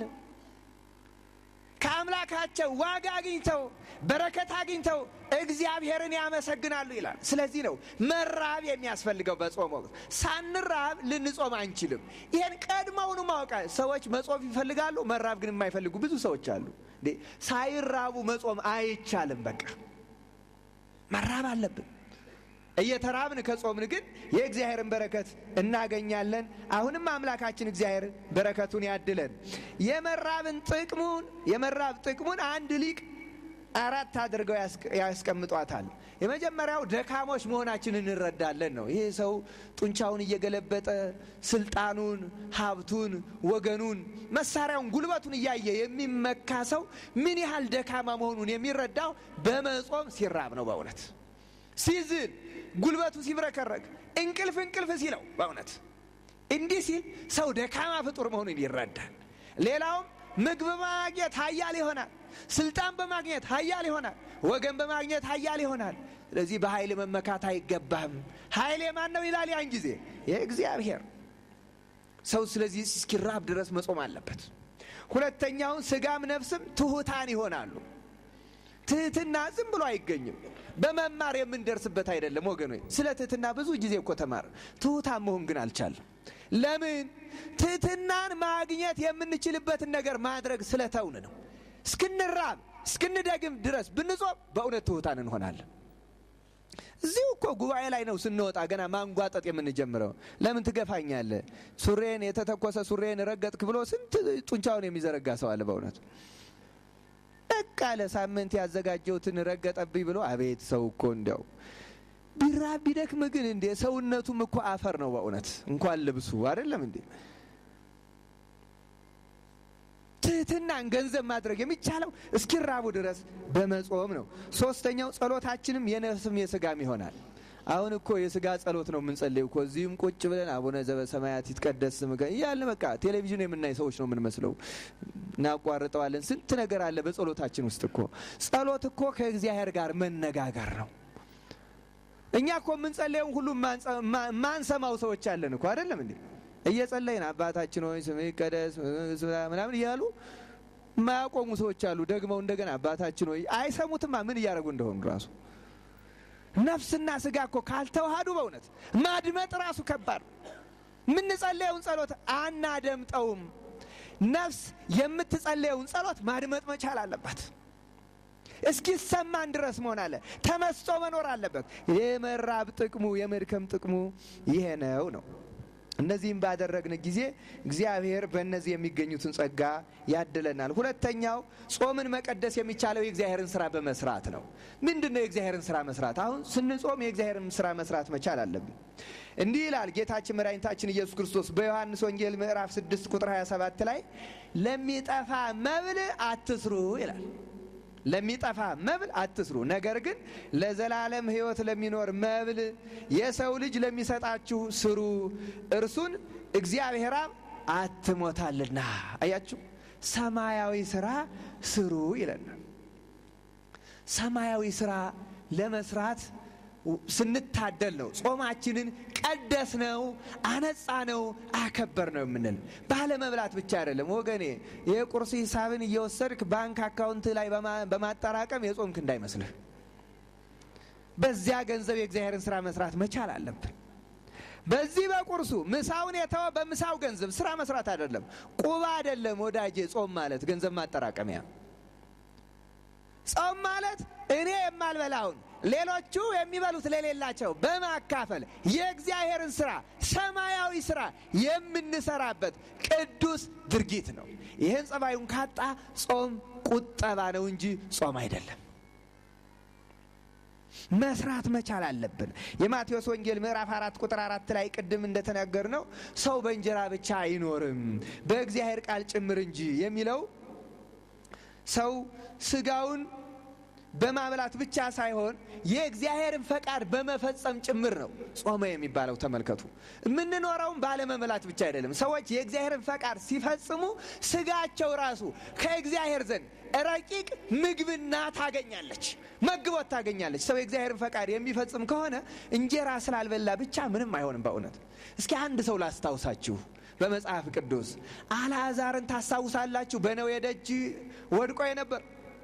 ከአምላካቸው ዋጋ አግኝተው በረከት አግኝተው እግዚአብሔርን ያመሰግናሉ ይላል። ስለዚህ ነው መራብ የሚያስፈልገው በጾም ወቅት። ሳንራብ ልንጾም አንችልም። ይህን ቀድመውኑ ማወቃ ሰዎች መጾም ይፈልጋሉ፣ መራብ ግን የማይፈልጉ ብዙ ሰዎች አሉ። ሳይራቡ መጾም አይቻልም። በቃ መራብ አለብን። እየተራብን ከጾምን ግን የእግዚአብሔርን በረከት እናገኛለን። አሁንም አምላካችን እግዚአብሔር በረከቱን ያድለን። የመራብን ጥቅሙን የመራብ ጥቅሙን አንድ ሊቅ አራት አድርገው ያስቀምጧታል። የመጀመሪያው ደካሞች መሆናችን እንረዳለን ነው። ይህ ሰው ጡንቻውን እየገለበጠ ስልጣኑን፣ ሀብቱን፣ ወገኑን፣ መሳሪያውን፣ ጉልበቱን እያየ የሚመካ ሰው ምን ያህል ደካማ መሆኑን የሚረዳው በመጾም ሲራብ ነው። በእውነት ሲዝን ጉልበቱ ሲብረከረክ እንቅልፍ እንቅልፍ ሲለው በእውነት እንዲህ ሲል ሰው ደካማ ፍጡር መሆኑን ይረዳል። ሌላውም ምግብ በማግኘት ሀያል ይሆናል። ስልጣን በማግኘት ሀያል ይሆናል። ወገን በማግኘት ሀያል ይሆናል። ስለዚህ በኃይል መመካት አይገባም። ኃይል የማን ነው ይላል ያን ጊዜ የእግዚአብሔር ሰው። ስለዚህ እስኪራብ ድረስ መጾም አለበት። ሁለተኛውን ስጋም ነፍስም ትሑታን ይሆናሉ። ትህትና ዝም ብሎ አይገኝም። በመማር የምንደርስበት አይደለም ወገኖች። ስለ ትህትና ብዙ ጊዜ እኮ ተማር፣ ትሑታን መሆን ግን አልቻለም። ለምን? ትህትናን ማግኘት የምንችልበትን ነገር ማድረግ ስለተውን ነው። እስክንራብ እስክንደግም ድረስ ብንጾም በእውነት ትሑታን እንሆናለን። እዚሁ እኮ ጉባኤ ላይ ነው ስንወጣ ገና ማንጓጠጥ የምንጀምረው። ለምን ትገፋኛለህ? ሱሬን የተተኮሰ ሱሬን ረገጥክ ብሎ ስንት ጡንቻውን የሚዘረጋ ሰው አለ በእውነት በቃ ለሳምንት ያዘጋጀሁትን ረገጠብኝ ብሎ አቤት ሰው እኮ እንዲያው ቢራብ ቢደክም ግን እንዴ ሰውነቱም እኮ አፈር ነው በእውነት እንኳን ልብሱ አይደለም እንዴ ትህትናን ገንዘብ ማድረግ የሚቻለው እስኪራቡ ድረስ በመጾም ነው ሶስተኛው ጸሎታችንም የነፍስም የስጋም ይሆናል አሁን እኮ የስጋ ጸሎት ነው የምንጸልየው እኮ እዚህም ቁጭ ብለን አቡነ ዘበሰማያት ይትቀደስ ስምከ እያልን በቃ ቴሌቪዥን የምናይ ሰዎች ነው የምንመስለው እናቋርጠዋለን ስንት ነገር አለ በጸሎታችን ውስጥ እኮ ጸሎት እኮ ከእግዚአብሔር ጋር መነጋገር ነው እኛ እኮ የምንጸለየውን ሁሉ ማንሰማው ሰዎች አለን እኮ አይደለም እንዴ? እየጸለይን አባታችን ሆይ ስምህ ይቀደስ ምናምን እያሉ የማያቆሙ ሰዎች አሉ። ደግመው እንደገና አባታችን ሆይ አይሰሙትማ ምን እያደረጉ እንደሆኑ ራሱ ነፍስና ስጋ እኮ ካልተዋሃዱ በእውነት ማድመጥ ራሱ ከባድ የምንጸለየውን ጸሎት አናደምጠውም። ነፍስ የምትጸለየውን ጸሎት ማድመጥ መቻል አለባት። እስኪሰማን ድረስ መሆን አለ። ተመስጦ መኖር አለበት። የመራብ ጥቅሙ የመድከም ጥቅሙ ይሄ ነው ነው እነዚህም ባደረግን ጊዜ እግዚአብሔር በእነዚህ የሚገኙትን ጸጋ ያድለናል። ሁለተኛው ጾምን መቀደስ የሚቻለው የእግዚአብሔርን ስራ በመስራት ነው። ምንድን ነው የእግዚአብሔርን ስራ መስራት? አሁን ስንጾም የእግዚአብሔርን ስራ መስራት መቻል አለብን። እንዲህ ይላል ጌታችን መድኃኒታችን ኢየሱስ ክርስቶስ በዮሐንስ ወንጌል ምዕራፍ 6 ቁጥር 27 ላይ ለሚጠፋ መብል አትስሩ ይላል። ለሚጠፋ መብል አትስሩ፣ ነገር ግን ለዘላለም ሕይወት ለሚኖር መብል የሰው ልጅ ለሚሰጣችሁ ስሩ፣ እርሱን እግዚአብሔር አብ አትሞታልና። አያችሁ፣ ሰማያዊ ስራ ስሩ ይለናል። ሰማያዊ ስራ ለመስራት ስንታደል ነው ጾማችንን ቀደስ ነው አነጻ ነው አከበር ነው የምንል። ባለመብላት ብቻ አይደለም ወገኔ። የቁርስ ሂሳብን እየወሰድክ ባንክ አካውንት ላይ በማጠራቀም የጾምክ እንዳይመስልህ። በዚያ ገንዘብ የእግዚአብሔርን ስራ መስራት መቻል አለብን። በዚህ በቁርሱ ምሳውን የተወ በምሳው ገንዘብ ስራ መስራት አይደለም። ቁባ አይደለም ወዳጄ። ጾም ማለት ገንዘብ ማጠራቀሚያ። ጾም ማለት እኔ የማልበላውን ሌሎቹ የሚበሉት ለሌላቸው በማካፈል የእግዚአብሔርን ስራ ሰማያዊ ስራ የምንሰራበት ቅዱስ ድርጊት ነው። ይህን ጸባዩን ካጣ ጾም ቁጠባ ነው እንጂ ጾም አይደለም። መስራት መቻል አለብን። የማቴዎስ ወንጌል ምዕራፍ አራት ቁጥር አራት ላይ ቅድም እንደተናገር ነው ሰው በእንጀራ ብቻ አይኖርም በእግዚአብሔር ቃል ጭምር እንጂ የሚለው ሰው ስጋውን በማብላት ብቻ ሳይሆን የእግዚአብሔርን ፈቃድ በመፈጸም ጭምር ነው ጾመ የሚባለው። ተመልከቱ፣ የምንኖረውም ባለመብላት ብቻ አይደለም። ሰዎች የእግዚአብሔርን ፈቃድ ሲፈጽሙ ስጋቸው ራሱ ከእግዚአብሔር ዘንድ ረቂቅ ምግብና ታገኛለች፣ መግቦት ታገኛለች። ሰው የእግዚአብሔርን ፈቃድ የሚፈጽም ከሆነ እንጀራ ስላልበላ ብቻ ምንም አይሆንም። በእውነት እስኪ አንድ ሰው ላስታውሳችሁ። በመጽሐፍ ቅዱስ አልዓዛርን ታስታውሳላችሁ? በነዌ ደጅ ወድቆ የነበር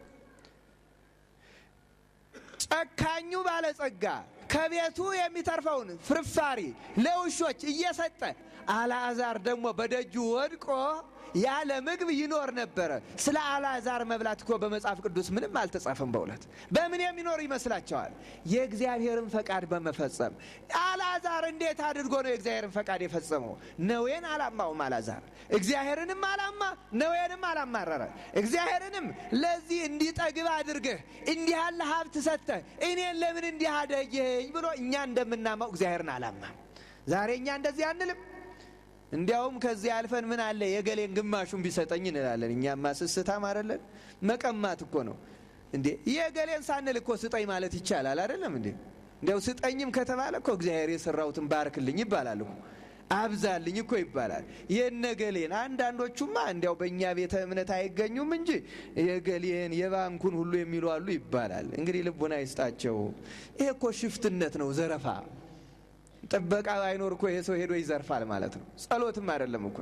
ጨካኙ ባለጸጋ ከቤቱ የሚተርፈውን ፍርፋሪ ለውሾች እየሰጠ አልዓዛር ደግሞ በደጁ ወድቆ ያለ ምግብ ይኖር ነበረ። ስለ አልዓዛር መብላት እኮ በመጽሐፍ ቅዱስ ምንም አልተጻፈም። በእውነት በምን የሚኖር ይመስላቸዋል? የእግዚአብሔርን ፈቃድ በመፈጸም አልዓዛር እንዴት አድርጎ ነው የእግዚአብሔርን ፈቃድ የፈጸመው? ነዌን አላማውም አልዓዛር እግዚአብሔርንም አላማ ነዌንም አላማረረ። እግዚአብሔርንም ለዚህ እንዲጠግብ አድርገህ እንዲህ ያለ ሀብት ሰጥተህ እኔን ለምን እንዲህ አደየኝ ብሎ እኛ እንደምናማው እግዚአብሔርን አላማም። ዛሬ እኛ እንደዚህ አንልም። እንዲያውም ከዚህ አልፈን ምን አለ የገሌን ግማሹን ቢሰጠኝ እንላለን። እኛማ ስስታም አይደለን? መቀማት እኮ ነው እንዴ! የገሌን ሳንል እኮ ስጠኝ ማለት ይቻላል አይደለም እንዴ? እንዲያው ስጠኝም ከተባለ እኮ እግዚአብሔር የሰራሁትን ባርክልኝ ይባላል እኮ አብዛልኝ እኮ ይባላል። የነገሌን አንዳንዶቹማ እንዲያው በእኛ ቤተ እምነት አይገኙም እንጂ የገሌን የባንኩን ሁሉ የሚሉ አሉ ይባላል። እንግዲህ ልቡና ይስጣቸው። ይሄ እኮ ሽፍትነት ነው፣ ዘረፋ ጥበቃ ባይኖር እኮ ይሄ ሰው ሄዶ ይዘርፋል ማለት ነው። ጸሎትም አይደለም እኮ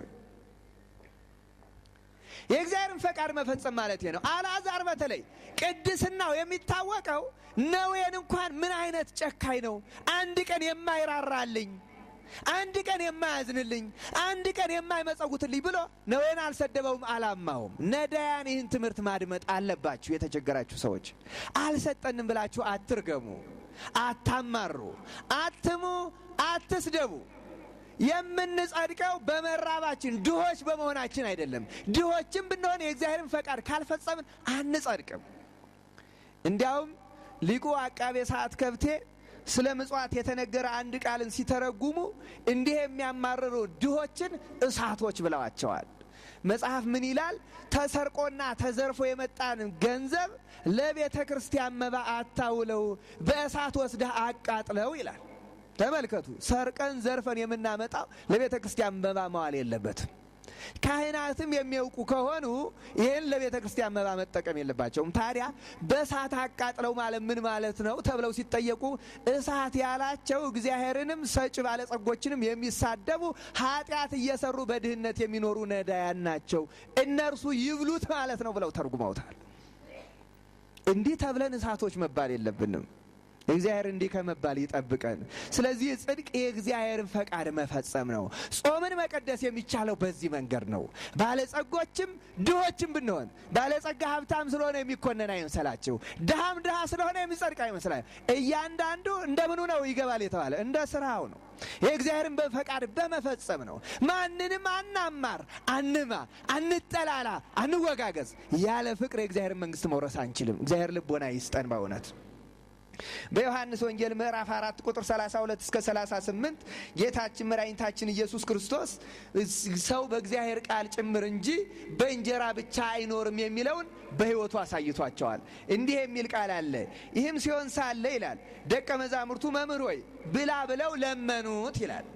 የእግዚአብሔርን ፈቃድ መፈጸም ማለት ነው። አልዓዛር በተለይ ቅድስናው የሚታወቀው ነዌን እንኳን ምን አይነት ጨካኝ ነው! አንድ ቀን የማይራራልኝ፣ አንድ ቀን የማያዝንልኝ፣ አንድ ቀን የማይመጸውትልኝ ብሎ ነዌን አልሰደበውም፣ አላማውም። ነዳያን ይህን ትምህርት ማድመጥ አለባችሁ። የተቸገራችሁ ሰዎች አልሰጠንም ብላችሁ አትርገሙ፣ አታማሩ፣ አትሙ፣ አትስደቡ። የምንጸድቀው በመራባችን ድሆች በመሆናችን አይደለም። ድሆችም ብንሆን የእግዚአብሔርን ፈቃድ ካልፈጸምን አንጸድቅም። እንዲያውም ሊቁ አቃቤ ሰዓት ከብቴ ስለ ምጽዋት የተነገረ አንድ ቃልን ሲተረጉሙ እንዲህ የሚያማርሩ ድሆችን እሳቶች ብለዋቸዋል። መጽሐፍ ምን ይላል? ተሰርቆና ተዘርፎ የመጣን ገንዘብ ለቤተ ክርስቲያን መባ አታውለው፣ በእሳት ወስደህ አቃጥለው ይላል። ተመልከቱ፣ ሰርቀን ዘርፈን የምናመጣው ለቤተ ክርስቲያን መባ መዋል የለበትም። ካህናትም የሚያውቁ ከሆኑ ይህን ለቤተ ክርስቲያን መባ መጠቀም የለባቸውም። ታዲያ በእሳት አቃጥለው ማለት ምን ማለት ነው ተብለው ሲጠየቁ እሳት ያላቸው እግዚአብሔርንም ሰጭ ባለጸጎችንም የሚሳደቡ ኃጢአት እየሰሩ በድህነት የሚኖሩ ነዳያን ናቸው፣ እነርሱ ይብሉት ማለት ነው ብለው ተርጉመውታል። እንዲህ ተብለን እሳቶች መባል የለብንም። እግዚአብሔር እንዲህ ከመባል ይጠብቀን። ስለዚህ ጽድቅ የእግዚአብሔርን ፈቃድ መፈጸም ነው። ጾምን መቀደስ የሚቻለው በዚህ መንገድ ነው። ባለጸጎችም ድሆችም ብንሆን ባለጸጋ ሀብታም ስለሆነ የሚኮነን አይምሰላችሁ፣ ድሃም ድሃ ስለሆነ የሚጸድቅ አይመስላል። እያንዳንዱ እንደምኑ ነው ይገባል የተባለ እንደ ስራው ነው። የእግዚአብሔርን በፈቃድ በመፈጸም ነው። ማንንም አናማር፣ አንማ፣ አንጠላላ፣ አንወጋገዝ። ያለ ፍቅር የእግዚአብሔርን መንግስት መውረስ አንችልም። እግዚአብሔር ልቦና ይስጠን በእውነት በዮሐንስ ወንጌል ምዕራፍ አራት ቁጥር 32 እስከ 38 ጌታችን መድኃኒታችን ኢየሱስ ክርስቶስ ሰው በእግዚአብሔር ቃል ጭምር እንጂ በእንጀራ ብቻ አይኖርም የሚለውን በሕይወቱ አሳይቷቸዋል። እንዲህ የሚል ቃል አለ። ይህም ሲሆን ሳለ ይላል ደቀ መዛሙርቱ መምህር ሆይ ብላ ብለው ለመኑት ይላል።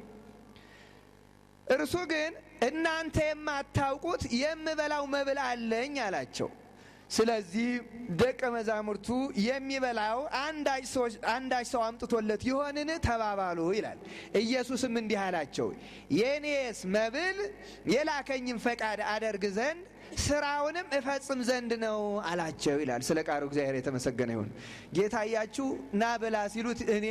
እርሱ ግን እናንተ የማታውቁት የምበላው መብል አለኝ አላቸው። ስለዚህ ደቀ መዛሙርቱ የሚበላው አንዳች ሰው አምጥቶለት ይሆንን ተባባሉ ይላል። ኢየሱስም እንዲህ አላቸው፣ የእኔስ መብል የላከኝም ፈቃድ አደርግ ዘንድ ስራውንም እፈጽም ዘንድ ነው አላቸው ይላል። ስለ ቃሉ እግዚአብሔር የተመሰገነ ይሁን። ጌታ እያችሁ ና ብላ ሲሉት እኔ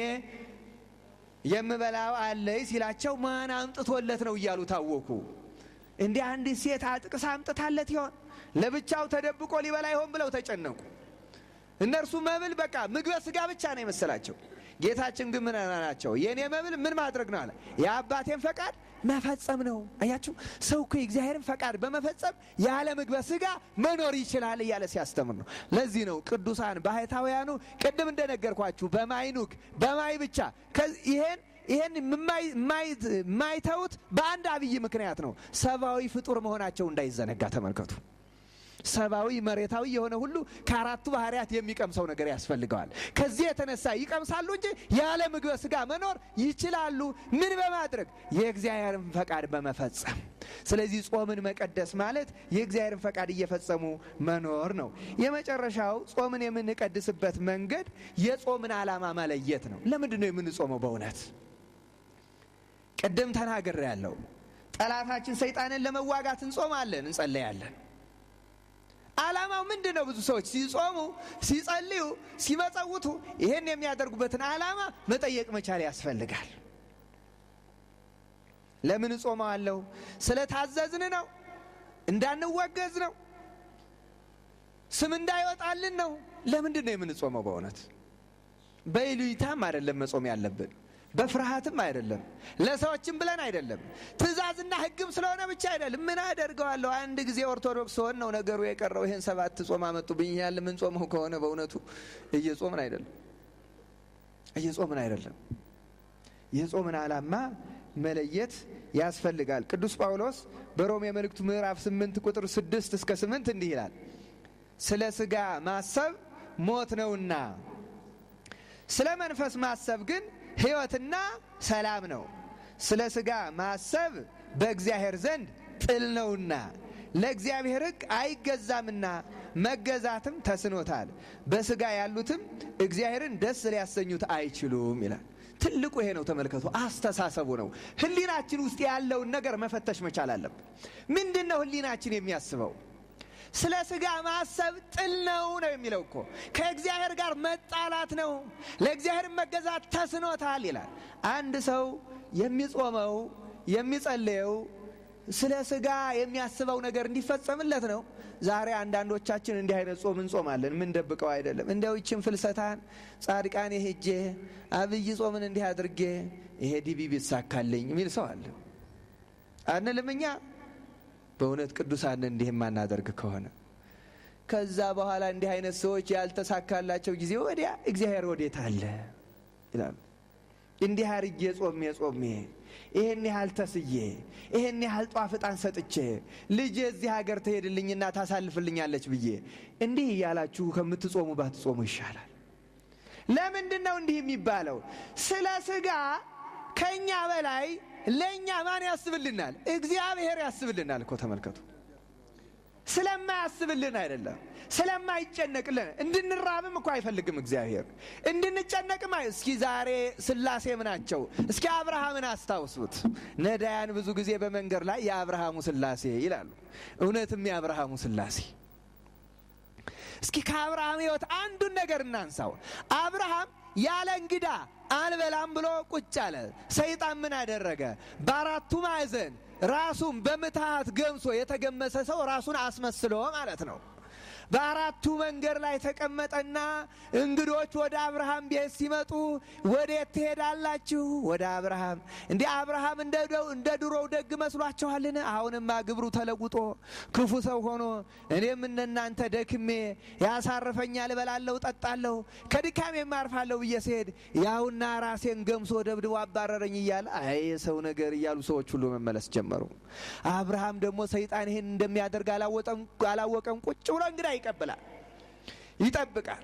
የምበላው አለይ ሲላቸው ማን አምጥቶለት ነው እያሉ ታወኩ። እንዲህ አንዲት ሴት አጥቅሳ አምጥታለት ይሆን ለብቻው ተደብቆ ሊበላ ይሆን ብለው ተጨነቁ። እነርሱ መብል በቃ ምግበ ስጋ ብቻ ነው የመሰላቸው። ጌታችን ግን ምን ናቸው? የእኔ መብል ምን ማድረግ ነው አለ? የአባቴን ፈቃድ መፈጸም ነው። አያችሁ፣ ሰው እኮ የእግዚአብሔርን ፈቃድ በመፈጸም ያለ ምግበ ስጋ መኖር ይችላል እያለ ሲያስተምር ነው። ለዚህ ነው ቅዱሳን ባህታውያኑ ቅድም እንደነገርኳችሁ በማይኑክ በማይ ብቻ ይሄን ይህን የማይተውት በአንድ አብይ ምክንያት ነው። ሰብአዊ ፍጡር መሆናቸው እንዳይዘነጋ ተመልከቱ። ሰብአዊ መሬታዊ የሆነ ሁሉ ከአራቱ ባህርያት የሚቀምሰው ነገር ያስፈልገዋል። ከዚህ የተነሳ ይቀምሳሉ እንጂ ያለ ምግበ ስጋ መኖር ይችላሉ። ምን በማድረግ የእግዚአብሔርን ፈቃድ በመፈጸም። ስለዚህ ጾምን መቀደስ ማለት የእግዚአብሔርን ፈቃድ እየፈጸሙ መኖር ነው። የመጨረሻው ጾምን የምንቀድስበት መንገድ የጾምን ዓላማ መለየት ነው። ለምንድን ነው የምንጾመው? በእውነት ቅድም ተናግሬ ያለው ጠላታችን ሰይጣንን ለመዋጋት እንጾማለን፣ እንጸለያለን። ዓላማው ምንድን ነው? ብዙ ሰዎች ሲጾሙ፣ ሲጸልዩ፣ ሲመጸውቱ ይህን የሚያደርጉበትን ዓላማ መጠየቅ መቻል ያስፈልጋል። ለምን እጾመዋለሁ? ስለታዘዝን ነው? እንዳንወገዝ ነው? ስም እንዳይወጣልን ነው? ለምንድን ነው የምንጾመው? በእውነት በይሉኝታም አይደለም መጾም ያለብን በፍርሃትም አይደለም፣ ለሰዎችም ብለን አይደለም፣ ትእዛዝና ሕግም ስለሆነ ብቻ አይደለም። ምን አደርገዋለሁ? አንድ ጊዜ ኦርቶዶክስ ሆን ነው ነገሩ የቀረው። ይህን ሰባት ጾም አመጡብኝ ያለ ምን ጾመው ከሆነ በእውነቱ እየጾምን አይደለም፣ እየጾምን አይደለም። የጾምን ዓላማ መለየት ያስፈልጋል። ቅዱስ ጳውሎስ በሮሜ መልእክቱ ምዕራፍ ስምንት ቁጥር ስድስት እስከ ስምንት እንዲህ ይላል ስለ ሥጋ ማሰብ ሞት ነውና ስለ መንፈስ ማሰብ ግን ሕይወትና ሰላም ነው። ስለ ሥጋ ማሰብ በእግዚአብሔር ዘንድ ጥል ነውና ለእግዚአብሔር ሕግ አይገዛምና መገዛትም ተስኖታል። በሥጋ ያሉትም እግዚአብሔርን ደስ ሊያሰኙት አይችሉም ይላል። ትልቁ ይሄ ነው። ተመልከቱ፣ አስተሳሰቡ ነው። ሕሊናችን ውስጥ ያለውን ነገር መፈተሽ መቻል አለብን። ምንድን ነው ሕሊናችን የሚያስበው? ስለ ሥጋ ማሰብ ጥል ነው ነው የሚለው እኮ ከእግዚአብሔር ጋር መጣላት ነው። ለእግዚአብሔር መገዛት ተስኖታል ይላል። አንድ ሰው የሚጾመው የሚጸልየው ስለ ሥጋ የሚያስበው ነገር እንዲፈጸምለት ነው። ዛሬ አንዳንዶቻችን እንዲህ አይነት ጾም እንጾማለን። ምን ደብቀው አይደለም። እንዲያው ይችን ፍልሰታን ጻድቃኔ ሄጄ አብይ ጾምን እንዲህ አድርጌ ይሄ ዲቢ ቢሳካልኝ የሚል ሰው አለ አንልም እኛ በእውነት ቅዱሳን እንዲህ የማናደርግ ከሆነ ከዛ በኋላ እንዲህ አይነት ሰዎች ያልተሳካላቸው ጊዜ ወዲያ እግዚአብሔር ወዴት አለ ይላሉ። እንዲህ አርጌ ጾሜ ጾሜ ይህን ያህል ተስዬ ይህን ያህል ጧፍ ዕጣን ሰጥቼ ልጄ እዚህ ሀገር ትሄድልኝና ታሳልፍልኛለች ብዬ እንዲህ እያላችሁ ከምትጾሙ ባትጾሙ ይሻላል። ለምንድን ነው እንዲህ የሚባለው? ስለ ሥጋ ከእኛ በላይ ለእኛ ማን ያስብልናል? እግዚአብሔር ያስብልናል እኮ ተመልከቱ። ስለማያስብልን አይደለም፣ ስለማይጨነቅልን እንድንራብም እኮ አይፈልግም እግዚአብሔር። እንድንጨነቅም እስኪ ዛሬ ስላሴ ምናቸው? እስኪ አብርሃምን አስታውሱት። ነዳያን ብዙ ጊዜ በመንገድ ላይ የአብርሃሙ ስላሴ ይላሉ። እውነትም የአብርሃሙ ስላሴ እስኪ ከአብርሃም ሕይወት አንዱን ነገር እናንሳው። አብርሃም ያለ እንግዳ አልበላም ብሎ ቁጭ አለ። ሰይጣን ምን አደረገ? በአራቱ ማዕዘን ራሱን በምትሃት ገምሶ የተገመሰ ሰው ራሱን አስመስሎ ማለት ነው። በአራቱ መንገድ ላይ ተቀመጠና እንግዶች ወደ አብርሃም ቤት ሲመጡ ወዴት ትሄዳላችሁ? ወደ አብርሃም። እንዲህ አብርሃም እንደ ድሮው ደግ መስሏችኋልን? አሁንማ ግብሩ ተለውጦ ክፉ ሰው ሆኖ እኔም እነናንተ ደክሜ ያሳርፈኛል፣ እበላለሁ፣ ጠጣለሁ፣ ከድካሜ የማርፋለሁ ብዬ ስሄድ ያውና ራሴን ገምሶ ደብድቦ አባረረኝ እያለ አይ የሰው ነገር እያሉ ሰዎች ሁሉ መመለስ ጀመሩ። አብርሃም ደግሞ ሰይጣን ይህን እንደሚያደርግ አላወቀም። ቁጭ ብሎ እንግዳ ይቀበላል፣ ይጠብቃል።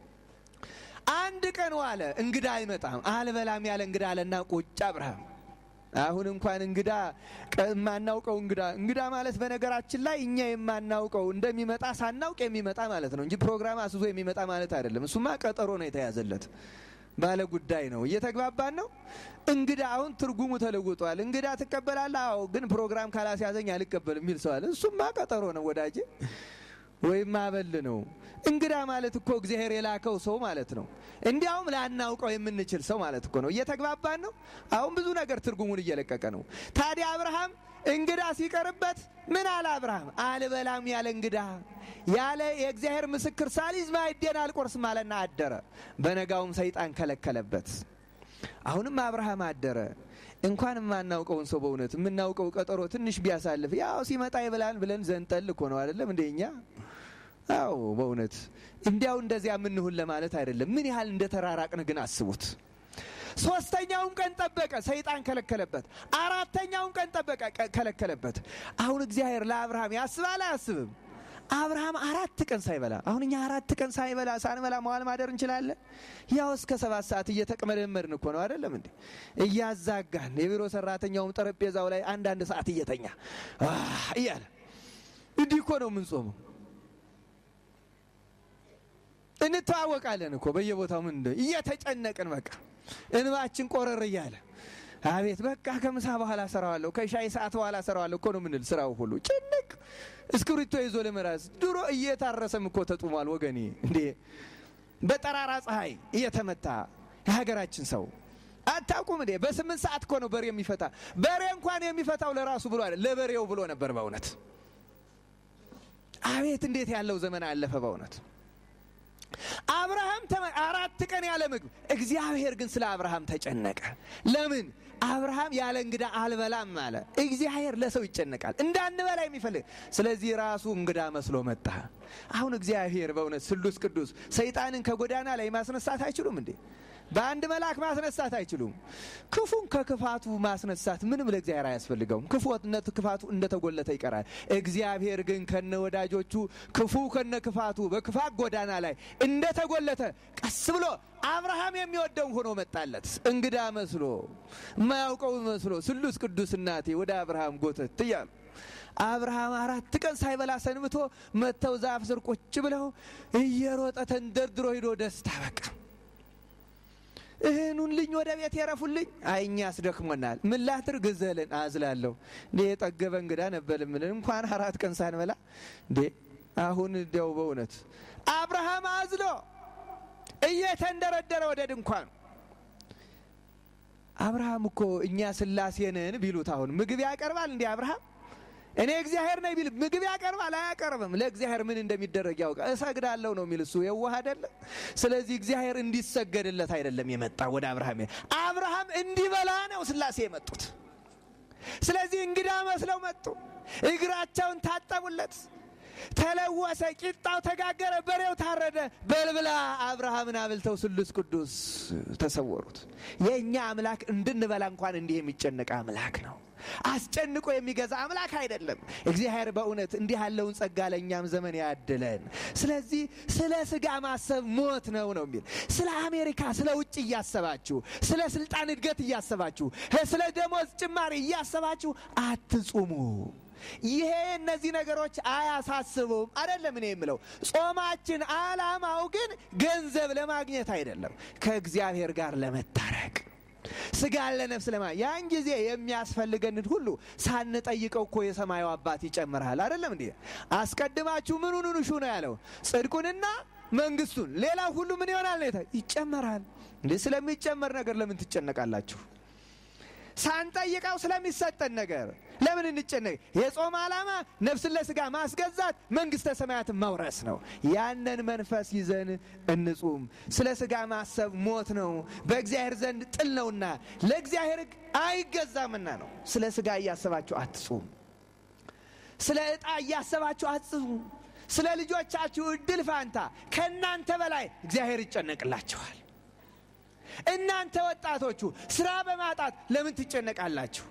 አንድ ቀን ዋለ፣ እንግዳ አይመጣም። አልበላም ያለ እንግዳ አለና ቁጭ አብርሃም። አሁን እንኳን እንግዳ የማናውቀው እንግዳ እንግዳ ማለት በነገራችን ላይ እኛ የማናውቀው እንደሚመጣ ሳናውቅ የሚመጣ ማለት ነው እንጂ ፕሮግራም አስዞ የሚመጣ ማለት አይደለም። እሱማ ቀጠሮ ነው የተያዘለት ባለ ጉዳይ ነው። እየተግባባን ነው። እንግዳ አሁን ትርጉሙ ተለውጧል። እንግዳ ትቀበላለህ? አዎ፣ ግን ፕሮግራም ካላስያዘኝ አልቀበልም የሚል ሰው አለ። እሱማ ቀጠሮ ነው ወዳጄ ወይም አበል ነው። እንግዳ ማለት እኮ እግዚአብሔር የላከው ሰው ማለት ነው። እንዲያውም ላናውቀው የምንችል ሰው ማለት እኮ ነው። እየተግባባን ነው። አሁን ብዙ ነገር ትርጉሙን እየለቀቀ ነው። ታዲያ አብርሃም እንግዳ ሲቀርበት ምን አለ? አብርሃም አልበላም ያለ እንግዳ ያለ የእግዚአብሔር ምስክር ሳሊዝ ማዕዴን አልቆርስም አለና አደረ። በነጋውም ሰይጣን ከለከለበት። አሁንም አብርሃም አደረ። እንኳን የማናውቀውን ሰው በእውነት የምናውቀው ቀጠሮ ትንሽ ቢያሳልፍ ያው ሲመጣ ይብላል ብለን ዘንጠል እኮ ነው አይደለም እንደ እኛ አዎ በእውነት እንዲያው እንደዚያ የምንሁን ለማለት አይደለም። ምን ያህል እንደተራራቅን ግን አስቡት። ሶስተኛውም ቀን ጠበቀ፣ ሰይጣን ከለከለበት። አራተኛውም ቀን ጠበቀ፣ ከለከለበት። አሁን እግዚአብሔር ለአብርሃም ያስባል አያስብም? አብርሃም አራት ቀን ሳይበላ አሁን እኛ አራት ቀን ሳይበላ ሳንበላ መዋል ማደር እንችላለን? ያው እስከ ሰባት ሰዓት እየተቅመደመድን እኮ ነው አይደለም እንዴ? እያዛጋን የቢሮ ሰራተኛውም ጠረጴዛው ላይ አንዳንድ ሰዓት እየተኛ እያለ እንዲህ እኮ ነው የምንጾመው። እንተዋወቃለን እኮ በየቦታው ምን እየተጨነቅን በቃ እንባችን ቆረር እያለ አቤት በቃ ከምሳ በኋላ ሰራዋለሁ ከሻይ ሰዓት በኋላ ሰራዋለሁ እኮ ነው ምንል። ስራው ሁሉ ጭንቅ እስክሪብቶ ይዞ ለመራስ ድሮ እየታረሰም እኮ ተጡሟል ወገኔ። እንዴ በጠራራ ፀሐይ እየተመታ የሀገራችን ሰው አታውቁም እንዴ? በስምንት ሰዓት እኮ ነው በሬ የሚፈታ። በሬ እንኳን የሚፈታው ለራሱ ብሎ አይደል ለበሬው ብሎ ነበር በእውነት። አቤት እንዴት ያለው ዘመን አለፈ በእውነት። አብርሃም አራት ቀን ያለ ምግብ። እግዚአብሔር ግን ስለ አብርሃም ተጨነቀ። ለምን? አብርሃም ያለ እንግዳ አልበላም አለ። እግዚአብሔር ለሰው ይጨነቃል፣ እንዳንበላ የሚፈልግ ስለዚህ ራሱ እንግዳ መስሎ መጣ። አሁን እግዚአብሔር በእውነት ስሉስ ቅዱስ ሰይጣንን ከጎዳና ላይ ማስነሳት አይችሉም እንዴ? በአንድ መልአክ ማስነሳት አይችሉም። ክፉን ከክፋቱ ማስነሳት ምንም ለእግዚአብሔር አያስፈልገውም። ክፉነት ክፋቱ እንደተጎለተ ይቀራል። እግዚአብሔር ግን ከነ ወዳጆቹ ክፉ ከነ ክፋቱ በክፋት ጎዳና ላይ እንደተጎለተ ቀስ ብሎ አብርሃም የሚወደውን ሆኖ መጣለት። እንግዳ መስሎ የማያውቀው መስሎ ስሉስ ቅዱስ እናቴ ወደ አብርሃም ጎተት እያሉ አብርሃም አራት ቀን ሳይበላ ሰንብቶ መጥተው ዛፍ ስር ቁጭ ብለው እየሮጠ ተንደርድሮ ሂዶ ደስታ በቃ እህኑን ልኝ ወደ ቤት የረፉልኝ። አይ እኛ አስደክሞናል። ምን ላትር ግዘልን አዝላለሁ። እንዴ የጠገበ እንግዳ ነበር ምልን እንኳን አራት ቀን ሳንበላ እንዴ አሁን እንዲያው በእውነት አብርሃም አዝሎ እየተንደረደረ ወደ ድንኳኑ አብርሃም እኮ እኛ ስላሴንን ቢሉት አሁን ምግብ ያቀርባል እንዴ አብርሃም እኔ እግዚአብሔር ነኝ ቢል ምግብ ያቀርባል አያቀርብም? ለእግዚአብሔር ምን እንደሚደረግ ያውቃል። እሰግዳለሁ ነው የሚል እሱ የዋህ አይደለም። ስለዚህ እግዚአብሔር እንዲሰገድለት አይደለም የመጣ ወደ አብርሃም አብርሃም እንዲበላ ነው ስላሴ የመጡት። ስለዚህ እንግዳ መስለው መጡ። እግራቸውን ታጠቡለት፣ ተለወሰ፣ ቂጣው ተጋገረ፣ በሬው ታረደ። በልብላ አብርሃምን አብልተው ስሉስ ቅዱስ ተሰወሩት። የእኛ አምላክ እንድንበላ እንኳን እንዲህ የሚጨነቅ አምላክ ነው። አስጨንቆ የሚገዛ አምላክ አይደለም። እግዚአብሔር በእውነት እንዲህ ያለውን ጸጋ ለእኛም ዘመን ያድለን። ስለዚህ ስለ ስጋ ማሰብ ሞት ነው ነው የሚል ስለ አሜሪካ፣ ስለ ውጭ እያሰባችሁ፣ ስለ ስልጣን እድገት እያሰባችሁ፣ ስለ ደሞዝ ጭማሪ እያሰባችሁ አትጹሙ። ይሄ እነዚህ ነገሮች አያሳስቡም አይደለም። እኔ የምለው ጾማችን ዓላማው ግን ገንዘብ ለማግኘት አይደለም፣ ከእግዚአብሔር ጋር ለመታረቅ ስጋን ለነፍስ ለማ ያን ጊዜ የሚያስፈልገንን ሁሉ ሳንጠይቀው እኮ የሰማዩ አባት ይጨምርሃል። አይደለም እንዴ? አስቀድማችሁ ምኑን ሹ ነው ያለው? ጽድቁንና መንግስቱን፣ ሌላ ሁሉ ምን ይሆናል ነው ይጨመራል። እንዴ ስለሚጨመር ነገር ለምን ትጨነቃላችሁ? ሳንጠይቀው ስለሚሰጠን ነገር ለምን እንጨነቅ? የጾም ዓላማ ነፍስን ለስጋ ማስገዛት፣ መንግስተ ሰማያትን መውረስ ነው። ያንን መንፈስ ይዘን እንጹም። ስለ ስጋ ማሰብ ሞት ነው፣ በእግዚአብሔር ዘንድ ጥል ነውና ለእግዚአብሔር ሕግ አይገዛምና ነው። ስለ ስጋ እያሰባችሁ አትጹም። ስለ ዕጣ እያሰባችሁ አትጹም። ስለ ልጆቻችሁ እድል ፋንታ ከእናንተ በላይ እግዚአብሔር ይጨነቅላችኋል። እናንተ ወጣቶቹ ስራ በማጣት ለምን ትጨነቃላችሁ?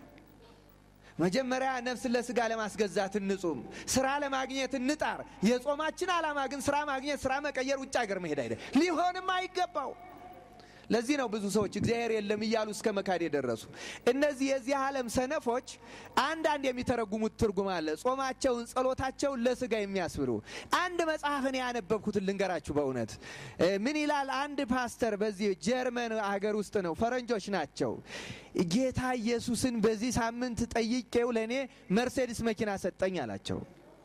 መጀመሪያ ነፍስን ለስጋ ለማስገዛት እንጹም፣ ስራ ለማግኘት እንጣር። የጾማችን ዓላማ ግን ስራ ማግኘት፣ ስራ መቀየር፣ ውጭ ሀገር መሄድ አይደል፣ ሊሆንም አይገባው። ለዚህ ነው ብዙ ሰዎች እግዚአብሔር የለም እያሉ እስከ መካድ የደረሱ። እነዚህ የዚህ ዓለም ሰነፎች አንዳንድ የሚተረጉሙት ትርጉም አለ። ጾማቸውን፣ ጸሎታቸውን ለስጋ የሚያስብሉ አንድ መጽሐፍን ያነበብኩትን ልንገራችሁ። በእውነት ምን ይላል? አንድ ፓስተር በዚህ ጀርመን ሀገር ውስጥ ነው፣ ፈረንጆች ናቸው። ጌታ ኢየሱስን በዚህ ሳምንት ጠይቄው ለእኔ መርሴዲስ መኪና ሰጠኝ አላቸው።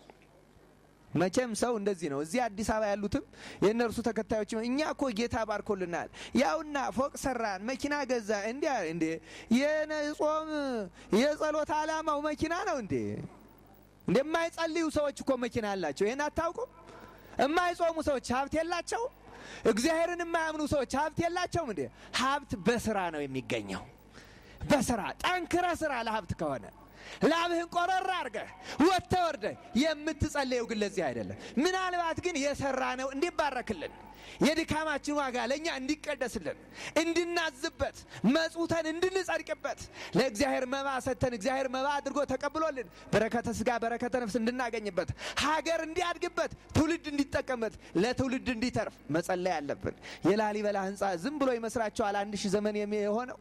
መቼም ሰው እንደዚህ ነው። እዚህ አዲስ አበባ ያሉትም የእነርሱ ተከታዮች እኛ እኮ ጌታ ባርኮልናል፣ ያውና ፎቅ ሰራን፣ መኪና ገዛ። እንዲ እንዴ የጾም የጸሎት ዓላማው መኪና ነው እንዴ? እንደማይጸልዩ ሰዎች እኮ መኪና አላቸው። ይህን አታውቁም? የማይጾሙ ሰዎች ሀብት የላቸውም? እግዚአብሔርን የማያምኑ ሰዎች ሀብት የላቸውም እንዴ? ሀብት በስራ ነው የሚገኘው። በስራ ጠንክረ ስራ ለሀብት ከሆነ ላብህን ቆረር አድርገህ ወጥተህ ወርደህ የምትጸለየው ግን ለዚህ አይደለም። ምናልባት ግን የሰራ ነው እንዲባረክልን የድካማችን ዋጋ ለእኛ እንዲቀደስልን እንድናዝበት መጽውተን እንድንጸድቅበት ለእግዚአብሔር መባ ሰጥተን እግዚአብሔር መባ አድርጎ ተቀብሎልን በረከተ ስጋ በረከተ ነፍስ እንድናገኝበት ሀገር እንዲያድግበት ትውልድ እንዲጠቀምበት ለትውልድ እንዲተርፍ መጸለይ አለብን። የላሊበላ ሕንፃ ዝም ብሎ ይመስላችኋል? አንድ ሺህ ዘመን የሆነው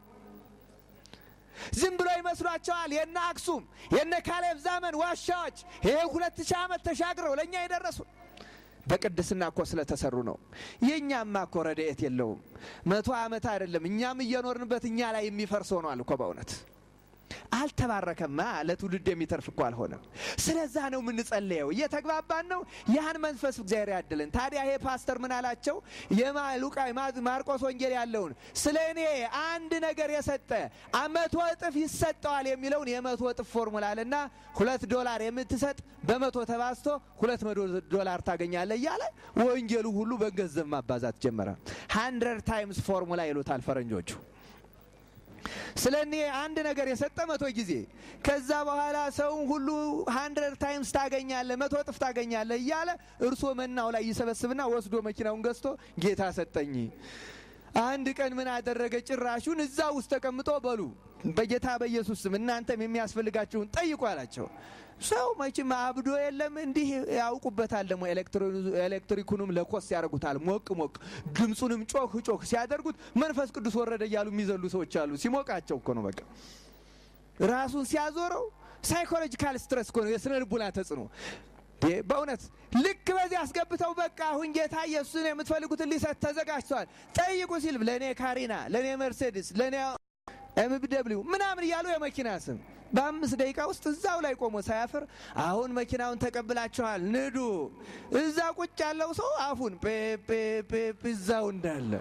ዝም ብሎ ይመስሏቸዋል። የነ አክሱም የነ ካሌብ ዘመን ዋሻዎች ይሄ ሁለት ሺህ ዓመት ተሻግረው ለእኛ የደረሱ በቅድስና እኮ ስለተሰሩ ነው። የእኛማ እኮ ረድኤት የለውም። መቶ ዓመት አይደለም እኛም እየኖርንበት እኛ ላይ የሚፈርስ ሆኗል እኮ በእውነት አልተባረከማ። ለትውልድ የሚተርፍ እኮ አልሆነም። ስለዛ ነው የምንጸለየው። እየተግባባን ነው። ያን መንፈስ እግዚአብሔር ያድልን። ታዲያ ይሄ ፓስተር ምን አላቸው? የሉቃ ማርቆስ ወንጌል ያለውን ስለ እኔ አንድ ነገር የሰጠ መቶ እጥፍ ይሰጠዋል የሚለውን የመቶ እጥፍ ፎርሙላልና ሁለት ዶላር የምትሰጥ በመቶ ተባዝቶ ሁለት መቶ ዶላር ታገኛለህ እያለ ወንጌሉ ሁሉ በገንዘብ ማባዛት ጀመረ። ሃንድረድ ታይምስ ፎርሙላ ይሉታል ፈረንጆቹ። ስለ እኔ አንድ ነገር የሰጠ መቶ ጊዜ ከዛ በኋላ ሰውን ሁሉ ሀንድረድ ታይምስ ታገኛለህ፣ መቶ እጥፍ ታገኛለህ እያለ እርሶ መናው ላይ ይሰበስብና ወስዶ መኪናውን ገዝቶ ጌታ ሰጠኝ። አንድ ቀን ምን አደረገ? ጭራሹን እዛ ውስጥ ተቀምጦ በሉ በጌታ በኢየሱስ ስም እናንተም የሚያስፈልጋችሁን ጠይቁ አላቸው። ሰው መቼም አብዶ የለም እንዲህ ያውቁበታል። ደግሞ ኤሌክትሪኩንም ለኮስ ያደርጉታል። ሞቅ ሞቅ ድምፁንም ጮህ ጮህ ሲያደርጉት መንፈስ ቅዱስ ወረደ እያሉ የሚዘሉ ሰዎች አሉ። ሲሞቃቸው እኮ ነው በቃ ራሱን ሲያዞረው ሳይኮሎጂካል ስትረስ እኮ ነው፣ የስነ ልቡና ተጽዕኖ በእውነት ልክ በዚህ አስገብተው በቃ አሁን ጌታ ኢየሱስን የምትፈልጉትን ሊሰጥ ተዘጋጅተዋል ጠይቁ ሲል ለእኔ ካሪና፣ ለእኔ መርሴዲስ፣ ለእኔ ኤምቢደብሊው ምናምን እያሉ የመኪና ስም በአምስት ደቂቃ ውስጥ እዛው ላይ ቆሞ ሳያፍር አሁን መኪናውን ተቀብላችኋል ንዱ። እዛ ቁጭ ያለው ሰው አፉን ፔፔፔ እዛው እንዳለ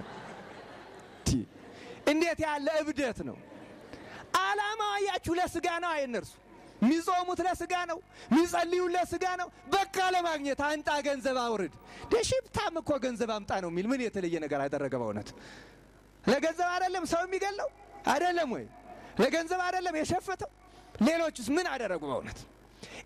እንዴት ያለ እብደት ነው! አላማ አያችሁ፣ ለስጋ ነው አይነርሱ የሚጾሙት ለስጋ ነው። የሚጸልዩት ለስጋ ነው። በቃ ለማግኘት አንጣ ገንዘብ አውርድ። ደሽብታም እኮ ገንዘብ አምጣ ነው የሚል ምን የተለየ ነገር አደረገ? በእውነት ለገንዘብ አይደለም ሰው የሚገለው አይደለም ወይ? ለገንዘብ አይደለም የሸፈተው። ሌሎቹስ ምን አደረጉ? በእውነት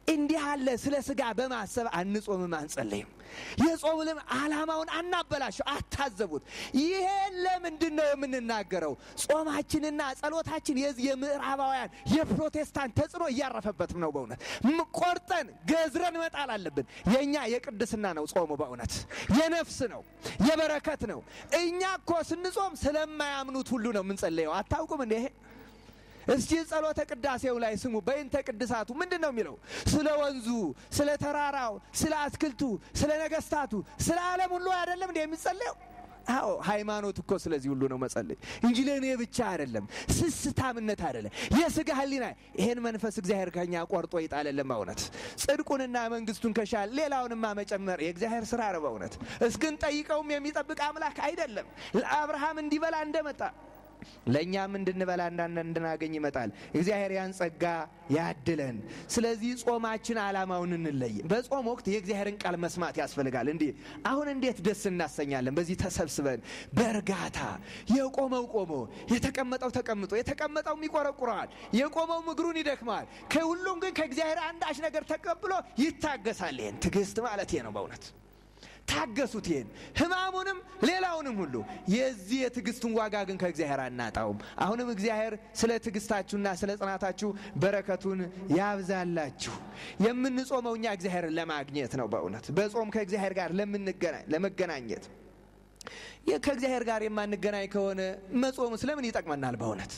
እንዲህ አለ ስለ ስጋ በማሰብ አንጾምም አንጸለይም። የጾምንም ዓላማውን አናበላሸው፣ አታዘቡት። ይሄን ለምንድን ነው የምንናገረው? ጾማችንና ጸሎታችን የዚህ የምዕራባውያን የፕሮቴስታንት ተጽዕኖ እያረፈበትም ነው። በእውነት ቆርጠን ገዝረን መጣል አለብን። የእኛ የቅድስና ነው ጾሙ፣ በእውነት የነፍስ ነው፣ የበረከት ነው። እኛ እኮ ስንጾም ስለማያምኑት ሁሉ ነው የምንጸለየው። አታውቁም እንዴ? እስቲ ጸሎተ ቅዳሴው ላይ ስሙ። በይንተ ቅድሳቱ ምንድን ነው የሚለው? ስለ ወንዙ፣ ስለ ተራራው፣ ስለ አትክልቱ፣ ስለ ነገስታቱ፣ ስለ ዓለም ሁሉ አይደለም እንዲ የሚጸለየው? አዎ ሃይማኖት እኮ ስለዚህ ሁሉ ነው መጸለይ እንጂ ለእኔ ብቻ አይደለም። ስስታምነት አይደለም። የስጋ ህሊና ይሄን መንፈስ እግዚአብሔር ከኛ ቆርጦ ይጣለልን። በእውነት ጽድቁንና መንግስቱን ከሻል ሌላውንማ መጨመር የእግዚአብሔር ስራ ነው። በእውነት እስክን ጠይቀውም የሚጠብቅ አምላክ አይደለም። ለአብርሃም እንዲበላ እንደመጣ ለእኛም እንድንበላ እንዳን እንድናገኝ ይመጣል። እግዚአብሔር ያን ጸጋ ያድለን። ስለዚህ ጾማችን ዓላማውን እንለይ። በጾም ወቅት የእግዚአብሔርን ቃል መስማት ያስፈልጋል። እንዲህ አሁን እንዴት ደስ እናሰኛለን? በዚህ ተሰብስበን በእርጋታ የቆመው ቆሞ፣ የተቀመጠው ተቀምጦ፣ የተቀመጠው ይቆረቁረዋል፣ የቆመው እግሩን ይደክመዋል። ከሁሉም ግን ከእግዚአብሔር አንዳች ነገር ተቀብሎ ይታገሳል። ይህን ትዕግስት ማለት ነው በእውነት ታገሱት። ይሄን ህማሙንም ሌላውንም ሁሉ የዚህ የትዕግስቱን ዋጋ ግን ከእግዚአብሔር አናጣውም። አሁንም እግዚአብሔር ስለ ትዕግስታችሁና ስለ ጽናታችሁ በረከቱን ያብዛላችሁ። የምንጾመው እኛ እግዚአብሔርን ለማግኘት ነው። በእውነት በጾም ከእግዚአብሔር ጋር ለመገናኘት ከእግዚአብሔር ጋር የማንገናኝ ከሆነ መጾሙ ስለምን ይጠቅመናል? በእውነት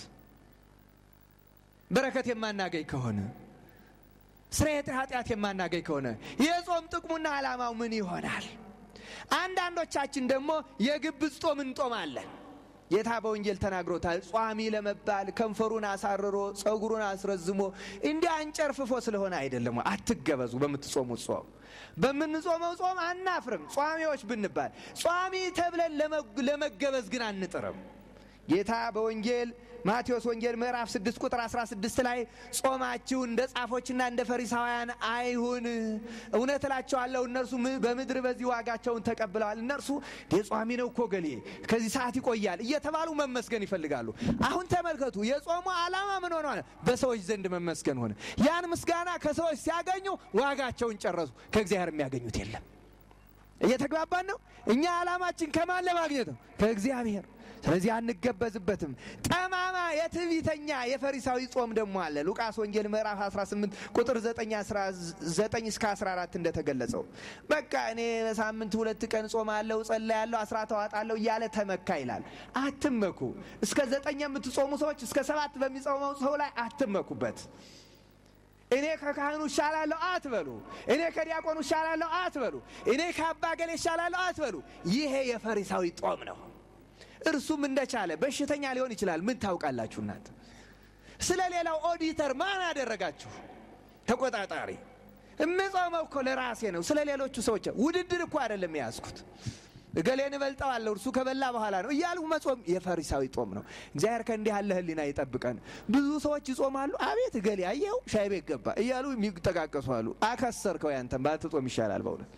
በረከት የማናገኝ ከሆነ ስርየተ ኃጢአት የማናገኝ ከሆነ የጾም ጥቅሙና ዓላማው ምን ይሆናል? አንዳንዶቻችን ደግሞ የግብዝ ጾም እንጦማለን። ጌታ በወንጌል ተናግሮታል። ጿሚ ለመባል ከንፈሩን አሳርሮ ጸጉሩን አስረዝሞ እንዲህ አንጨርፍፎ ስለሆነ አይደለም። አትገበዙ። በምትጾሙት ጾም በምንጾመው ጾም አናፍርም። ጿሚዎች ብንባል ጿሚ ተብለን ለመገበዝ ግን አንጥርም። ጌታ በወንጌል ማቴዎስ ወንጌል ምዕራፍ 6 ቁጥር 16 ላይ ጾማችሁ እንደ ጻፎችና እንደ ፈሪሳውያን አይሁን፣ እውነት እላቸዋለሁ እነርሱ በምድር በዚህ ዋጋቸውን ተቀብለዋል። እነርሱ ጿሚ ነው እኮ ገሌ ከዚህ ሰዓት ይቆያል እየተባሉ መመስገን ይፈልጋሉ። አሁን ተመልከቱ፣ የጾሙ ዓላማ ምን ሆነ? በሰዎች ዘንድ መመስገን ሆነ። ያን ምስጋና ከሰዎች ሲያገኙ ዋጋቸውን ጨረሱ። ከእግዚአብሔር የሚያገኙት የለም። እየተግባባን ነው። እኛ ዓላማችን ከማን ለማግኘት ነው? ከእግዚአብሔር ስለዚህ አንገበዝበትም። ጠማማ የትዕቢተኛ የፈሪሳዊ ጾም ደግሞ አለ። ሉቃስ ወንጌል ምዕራፍ 18 ቁጥር 9 እስከ 14 እንደተገለጸው በቃ እኔ በሳምንት ሁለት ቀን ጾማለሁ፣ ጸልያለሁ፣ አስራት አዋጣለሁ እያለ ተመካ ይላል። አትመኩ። እስከ ዘጠኝ የምትጾሙ ሰዎች እስከ ሰባት በሚጾመው ሰው ላይ አትመኩበት። እኔ ከካህኑ እሻላለሁ አትበሉ። እኔ ከዲያቆኑ እሻላለሁ አትበሉ። እኔ ከአባ ገሌ እሻላለሁ አትበሉ። ይሄ የፈሪሳዊ ጾም ነው። እርሱም እንደቻለ በሽተኛ ሊሆን ይችላል። ምን ታውቃላችሁ እናንተ? ስለ ሌላው ኦዲተር ማን አደረጋችሁ? ተቆጣጣሪ። እምጾመው እኮ ለራሴ ነው። ስለ ሌሎቹ ሰዎች ውድድር እኮ አይደለም የያዝኩት። እገሌን እበልጠዋለሁ እርሱ ከበላ በኋላ ነው እያሉ መጾም የፈሪሳዊ ጾም ነው። እግዚአብሔር ከእንዲህ ያለ ሕሊና ይጠብቀን። ብዙ ሰዎች ይጾማሉ። አቤት እገሌ አየኸው ሻይ ቤት ገባ እያሉ የሚጠቃቀሱ አሉ። አከሰርከው፣ ያንተን ባትጾም ይሻላል በእውነት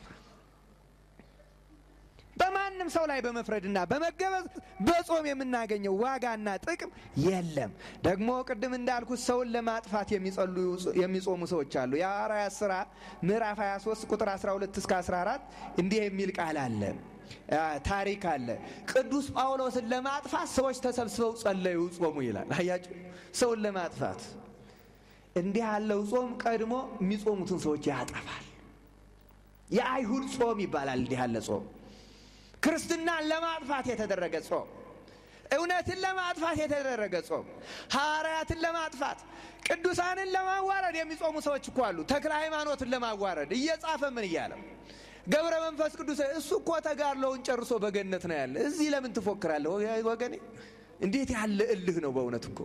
በማንም ሰው ላይ በመፍረድና በመገበዝ በጾም የምናገኘው ዋጋና ጥቅም የለም። ደግሞ ቅድም እንዳልኩት ሰውን ለማጥፋት የሚጾሙ ሰዎች አሉ። የሐዋርያት ሥራ ምዕራፍ 23 ቁጥር 12 እስከ 14 እንዲህ የሚል ቃል አለ፣ ታሪክ አለ። ቅዱስ ጳውሎስን ለማጥፋት ሰዎች ተሰብስበው ጸለዩ፣ ጾሙ ይላል። አያችሁ፣ ሰውን ለማጥፋት እንዲህ ያለው ጾም ቀድሞ የሚጾሙትን ሰዎች ያጠፋል። የአይሁድ ጾም ይባላል። እንዲህ ያለ ጾም ክርስትናን ለማጥፋት የተደረገ ጾም፣ እውነትን ለማጥፋት የተደረገ ጾም፣ ሐዋርያትን ለማጥፋት ቅዱሳንን ለማዋረድ የሚጾሙ ሰዎች እኮ አሉ። ተክለ ሃይማኖትን ለማዋረድ እየጻፈ ምን እያለ ገብረ መንፈስ ቅዱስ እሱ እኮ ተጋድሎውን ጨርሶ በገነት ነው ያለ። እዚህ ለምን ትፎክራለህ ወገኔ? እንዴት ያለ እልህ ነው በእውነት እኮ።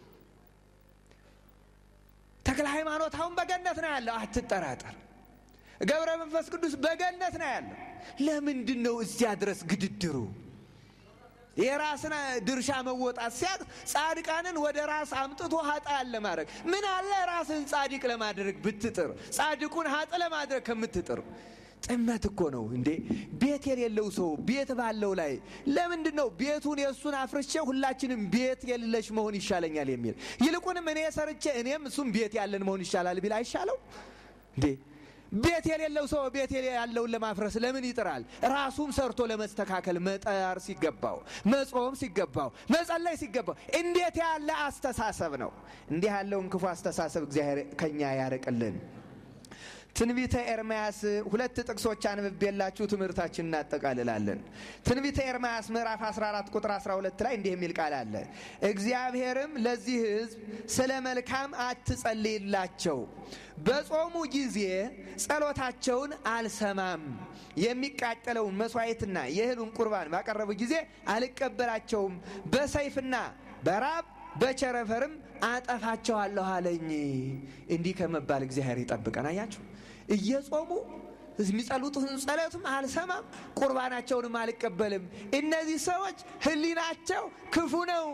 ተክለ ሃይማኖት አሁን በገነት ነው ያለው፣ አትጠራጠር። ገብረ መንፈስ ቅዱስ በገነት ነው ያለው። ለምንድን ነው እዚያ ድረስ ግድድሩ? የራስን ድርሻ መወጣት ሲያቅ ጻድቃንን ወደ ራስ አምጥቶ ኃጥአን ለማድረግ ምን አለ ራስን ጻድቅ ለማድረግ ብትጥር፣ ጻድቁን ኃጥ ለማድረግ ከምትጥር ጥመት እኮ ነው እንዴ! ቤት የሌለው ሰው ቤት ባለው ላይ ለምንድን ነው ቤቱን የእሱን አፍርቼ ሁላችንም ቤት የሌለሽ መሆን ይሻለኛል የሚል? ይልቁንም እኔ ሰርቼ እኔም እሱም ቤት ያለን መሆን ይሻላል ቢል አይሻለው? እንዴ ቤት የሌለው ሰው ቤት ያለውን ለማፍረስ ለምን ይጥራል? ራሱም ሰርቶ ለመስተካከል መጠር ሲገባው፣ መጾም ሲገባው፣ መጸለይ ሲገባው እንዴት ያለ አስተሳሰብ ነው! እንዲህ ያለውን ክፉ አስተሳሰብ እግዚአብሔር ከኛ ያርቅልን። ትንቢተ ኤርምያስ ሁለት ጥቅሶች አንብቤላችሁ ትምህርታችን እናጠቃልላለን። ትንቢተ ኤርምያስ ምዕራፍ 14 ቁጥር 12 ላይ እንዲህ የሚል ቃል አለ። እግዚአብሔርም ለዚህ ሕዝብ ስለ መልካም አትጸልይላቸው፣ በጾሙ ጊዜ ጸሎታቸውን አልሰማም፣ የሚቃጠለውን መስዋዕትና የእህሉን ቁርባን ባቀረቡ ጊዜ አልቀበላቸውም፣ በሰይፍና በራብ በቸረፈርም አጠፋቸዋለሁ አለኝ። እንዲህ ከመባል እግዚአብሔር ይጠብቀን። አያችሁ እየጾሙ የሚጸሉትን ጸሎትም አልሰማም፣ ቁርባናቸውንም አልቀበልም። እነዚህ ሰዎች ሕሊናቸው ክፉ ነው።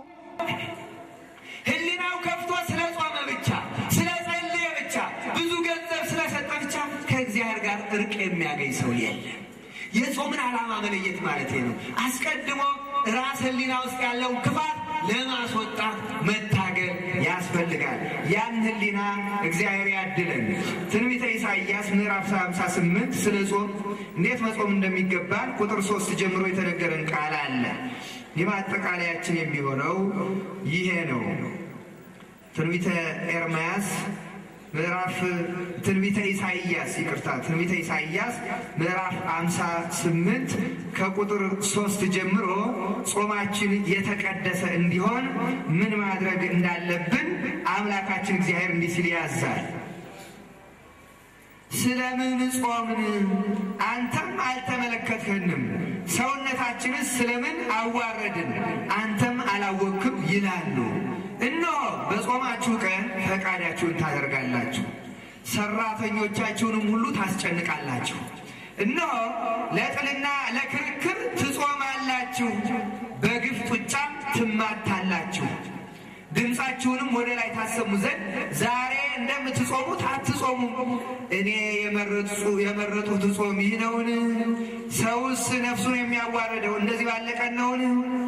ሕሊናው ከፍቶ ስለ ጾመ ብቻ ስለ ጸለየ ብቻ ብዙ ገንዘብ ስለሰጠ ብቻ ከእግዚአብሔር ጋር እርቅ የሚያገኝ ሰው የለም። የጾምን ዓላማ መለየት ማለት ነው። አስቀድሞ ራስ ሕሊና ውስጥ ያለውን ክፋት ለማስወጣት መታገል ያስፈልጋል። ያን ሕሊና እግዚአብሔር ያድለን። ትንቢተ ኢሳይያስ ምዕራፍ 58 ስለ ጾም እንዴት መጾም እንደሚገባን ቁጥር ሶስት ጀምሮ የተነገረን ቃል አለ። የማጠቃለያችን የሚሆነው ይሄ ነው። ትንቢተ ኤርምያስ ምዕራፍ ትንቢተ ኢሳይያስ ይቅርታ፣ ትንቢተ ኢሳይያስ ምዕራፍ 58 ከቁጥር ሶስት ጀምሮ ጾማችን የተቀደሰ እንዲሆን ምን ማድረግ እንዳለብን አምላካችን እግዚአብሔር እንዲህ ሲል ያዛል። ስለምን ጾምን? አንተም አልተመለከትህንም። ሰውነታችንስ ስለምን አዋረድን? አንተም አላወክም ይላሉ። እነሆ በጾማችሁ ቀን ፈቃዳችሁን ታደርጋላችሁ፣ ሰራተኞቻችሁንም ሁሉ ታስጨንቃላችሁ። እነሆ ለጥልና ለክርክር ትጾማላችሁ፣ በግፍ ጡጫም ትማታላችሁ። ድምፃችሁንም ወደ ላይ ታሰሙ ዘንድ ዛሬ እንደምትጾሙት አትጾሙም። እኔ የመረጡት ጾም ይህ ነውን? ሰውስ ነፍሱን የሚያዋርደው እንደዚህ ባለቀን ነውን?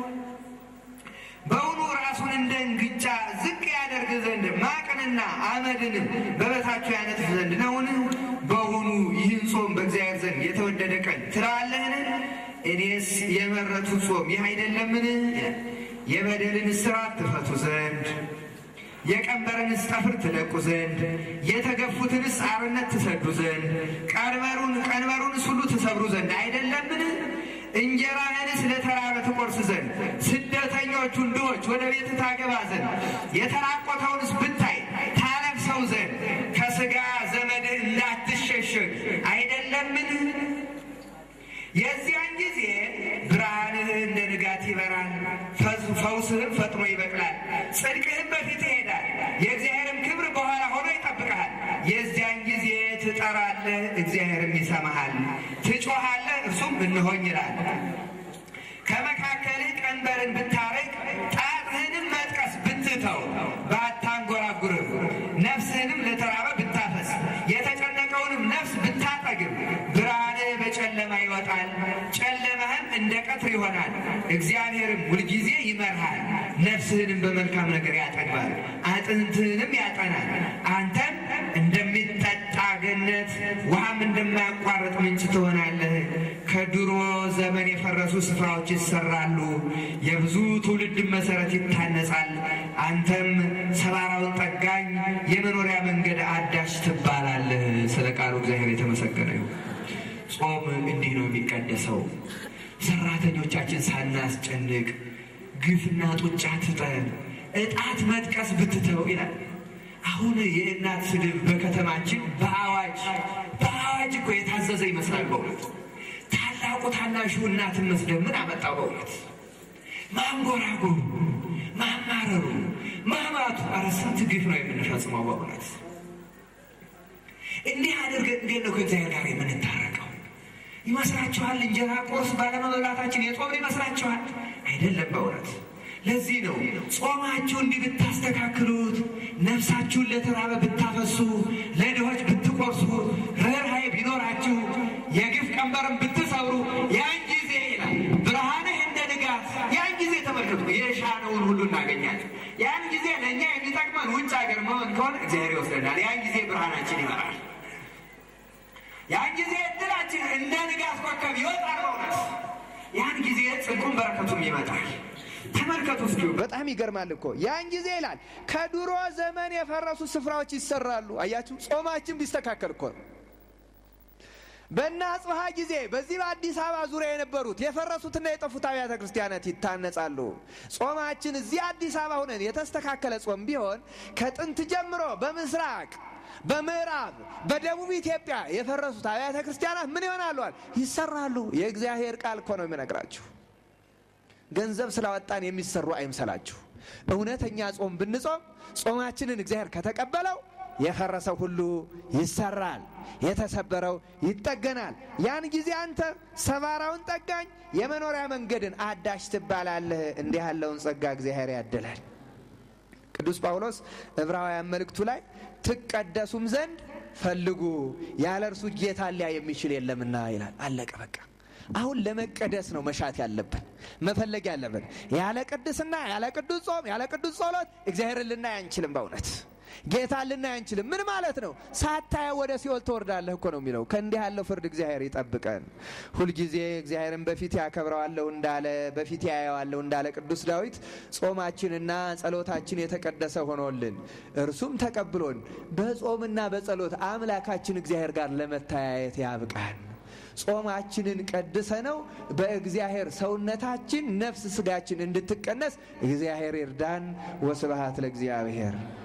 በውኑ ራሱን እንደ እንግጫ ዝቅ ያደርግ ዘንድ ማቅንና አመድንም በበታችሁ ያነጥፍ ዘንድ ነውን? በውኑ ይህን ጾም በእግዚአብሔር ዘንድ የተወደደ ቀን ትለዋለህን? እኔስ የመረጡት ጾም ይህ አይደለምን? የበደልን እስራት ትፈቱ ዘንድ የቀንበርንስ ጠፍር ትለቁ ዘንድ የተገፉትንስ አርነት ትሰዱ ዘንድ ቀንበሩን ቀንበሩንስ ሁሉ ትሰብሩ ዘንድ አይደለምን? እንጀራህንስ ለተራበ ትቆርስ ዘንድ ስደተኞቹን ድሆች ወደ ቤት ታገባ ዘንድ የተራቆተውንስ ብታይ ታለብሰው ዘንድ ከሥጋ ዘመድህ እንዳትሸሸግ አይደለምን? የዚያን ጊዜ ብርሃንህ እንደ ንጋት ይበራል፣ ፈውስህም ፈጥኖ ይበቅላል፣ ጽድቅህም በፊት ይሄዳል፣ የእግዚአብሔርም ክብር በኋላ ሆኖ ይጠብቅሃል። የዚያን ጊዜ ትጠራለህ፣ እግዚአብሔርም ይሰማሃል፣ ትጮኻለህ፣ እርሱም እንሆኝ ይላል። ከመካከልህ ቀንበርን ብታርቅ ጣትህንም መጥቀስ ብትተው ባታንጎራጉርም ነፍስህንም ለተራበ ብታፈስ የተጨነቀውንም ነፍስ ብታጠግብ ብርሃንህ በጨለማ ይወጣል፣ ጨለማህም እንደ ቀትር ይሆናል። እግዚአብሔርም ሁልጊዜ ይመርሃል፣ ነፍስህንም በመልካም ነገር ያጠግባል፣ አጥንትህንም ያጠናል። አንተም እንደሚጠጣ ገነት ውሃም እንደማያቋርጥ ምንጭ ትሆናለህ። ከድሮ ዘመን የፈረሱ ስፍራዎች ይሰራሉ፣ የብዙ ትውልድ መሰረት ይታነጻል። አንተም ሰባራውን ጠጋኝ የመኖሪያ መንገድ አዳሽ ትባላለህ። ስለ ቃሉ እግዚአብሔር የተመሰገነ ይሁን። ጾም እንዲህ ነው የሚቀደሰው። ሰራተኞቻችን ሳናስጨንቅ ግፍና ጡጫ ትጠን እጣት መጥቀስ ብትተው ይላል። አሁን የእናት ስድብ በከተማችን በአዋጅ በአዋጅ እኮ የታዘዘ ይመስላል። በእውነት ታላቁ ታናሹ እናትን መስደብ ምን አመጣው? በእውነት ማንጎራጎሩ፣ ማማረሩ፣ ማማቱ፣ ኧረ ስንት ግፍ ነው የምንፈጽመው በእውነት እንዲህ አድርገን እንዴት ነው ከእግዚአብሔር ጋር የምንታረቀው? ይመስላችኋል? እንጀራ ቁርስ ባለመብላታችን የጾምን ይመስላችኋል? አይደለም። በእውነት ለዚህ ነው ጾማችሁ እንዲህ ብታስተካክሉት፣ ነፍሳችሁን ለተራበ ብታፈሱ፣ ለድሆች ብትቆርሱ፣ ርኅራኄ ቢኖራችሁ፣ የግፍ ቀንበርን ብትሰብሩ፣ ያን ጊዜ ይላል ብርሃንህ እንደ ንጋት። ያን ጊዜ ተመልከቱ፣ የሻነውን ሁሉ እናገኛለን። ያን ጊዜ ለእኛ የሚጠቅመን ውጭ ሀገር መሆን ከሆነ እግዚአብሔር ይወስደናል። ያን ጊዜ ብርሃናችን ይመራል። ያን ጊዜ እድላችን እንደ ንጋት ኮከብ ይወጣል። በእውነት ያን ጊዜ ጽድቁም በረከቱም ይመጣል። ተመልከቱ እስኪ በጣም ይገርማል እኮ ያን ጊዜ ይላል ከድሮ ዘመን የፈረሱ ስፍራዎች ይሰራሉ። አያችሁ ጾማችን ቢስተካከል እኮ ነው። በእነ አጽብሃ ጊዜ በዚህ በአዲስ አበባ ዙሪያ የነበሩት የፈረሱትና የጠፉት አብያተ ክርስቲያናት ይታነጻሉ። ጾማችን እዚህ አዲስ አበባ ሁነን የተስተካከለ ጾም ቢሆን ከጥንት ጀምሮ በምስራቅ በምዕራብ በደቡብ ኢትዮጵያ የፈረሱት አብያተ ክርስቲያናት ምን ይሆናሉ? ይሰራሉ። የእግዚአብሔር ቃል እኮ ነው የሚነግራችሁ። ገንዘብ ስላወጣን የሚሰሩ አይምሰላችሁ። እውነተኛ ጾም ብንጾም ጾማችንን እግዚአብሔር ከተቀበለው የፈረሰው ሁሉ ይሰራል፣ የተሰበረው ይጠገናል። ያን ጊዜ አንተ ሰባራውን ጠጋኝ፣ የመኖሪያ መንገድን አዳሽ ትባላለህ። እንዲህ ያለውን ጸጋ እግዚአብሔር ያድላል። ቅዱስ ጳውሎስ ዕብራውያን መልእክቱ ላይ ትቀደሱም ዘንድ ፈልጉ፣ ያለ እርሱ ጌታ ሊያ የሚችል የለምና ይላል። አለቀ በቃ። አሁን ለመቀደስ ነው መሻት ያለብን መፈለግ ያለብን። ያለ ቅድስና፣ ያለ ቅዱስ ጾም፣ ያለ ቅዱስ ጸሎት እግዚአብሔርን ልናይ አንችልም። በእውነት ጌታን ልናይ አንችልም። ምን ማለት ነው? ሳታየው ወደ ሲኦል ትወርዳለህ እኮ ነው የሚለው። ከእንዲህ ያለው ፍርድ እግዚአብሔር ይጠብቀን። ሁልጊዜ እግዚአብሔርን በፊት ያከብረዋለሁ እንዳለ በፊት ያየዋለሁ እንዳለ ቅዱስ ዳዊት ጾማችንና ጸሎታችን የተቀደሰ ሆኖልን እርሱም ተቀብሎን በጾምና በጸሎት አምላካችን እግዚአብሔር ጋር ለመተያየት ያብቃን። ጾማችንን ቀድሰ ነው በእግዚአብሔር ሰውነታችን ነፍስ ስጋችን እንድትቀነስ እግዚአብሔር ይርዳን። ወስብሐት ለእግዚአብሔር።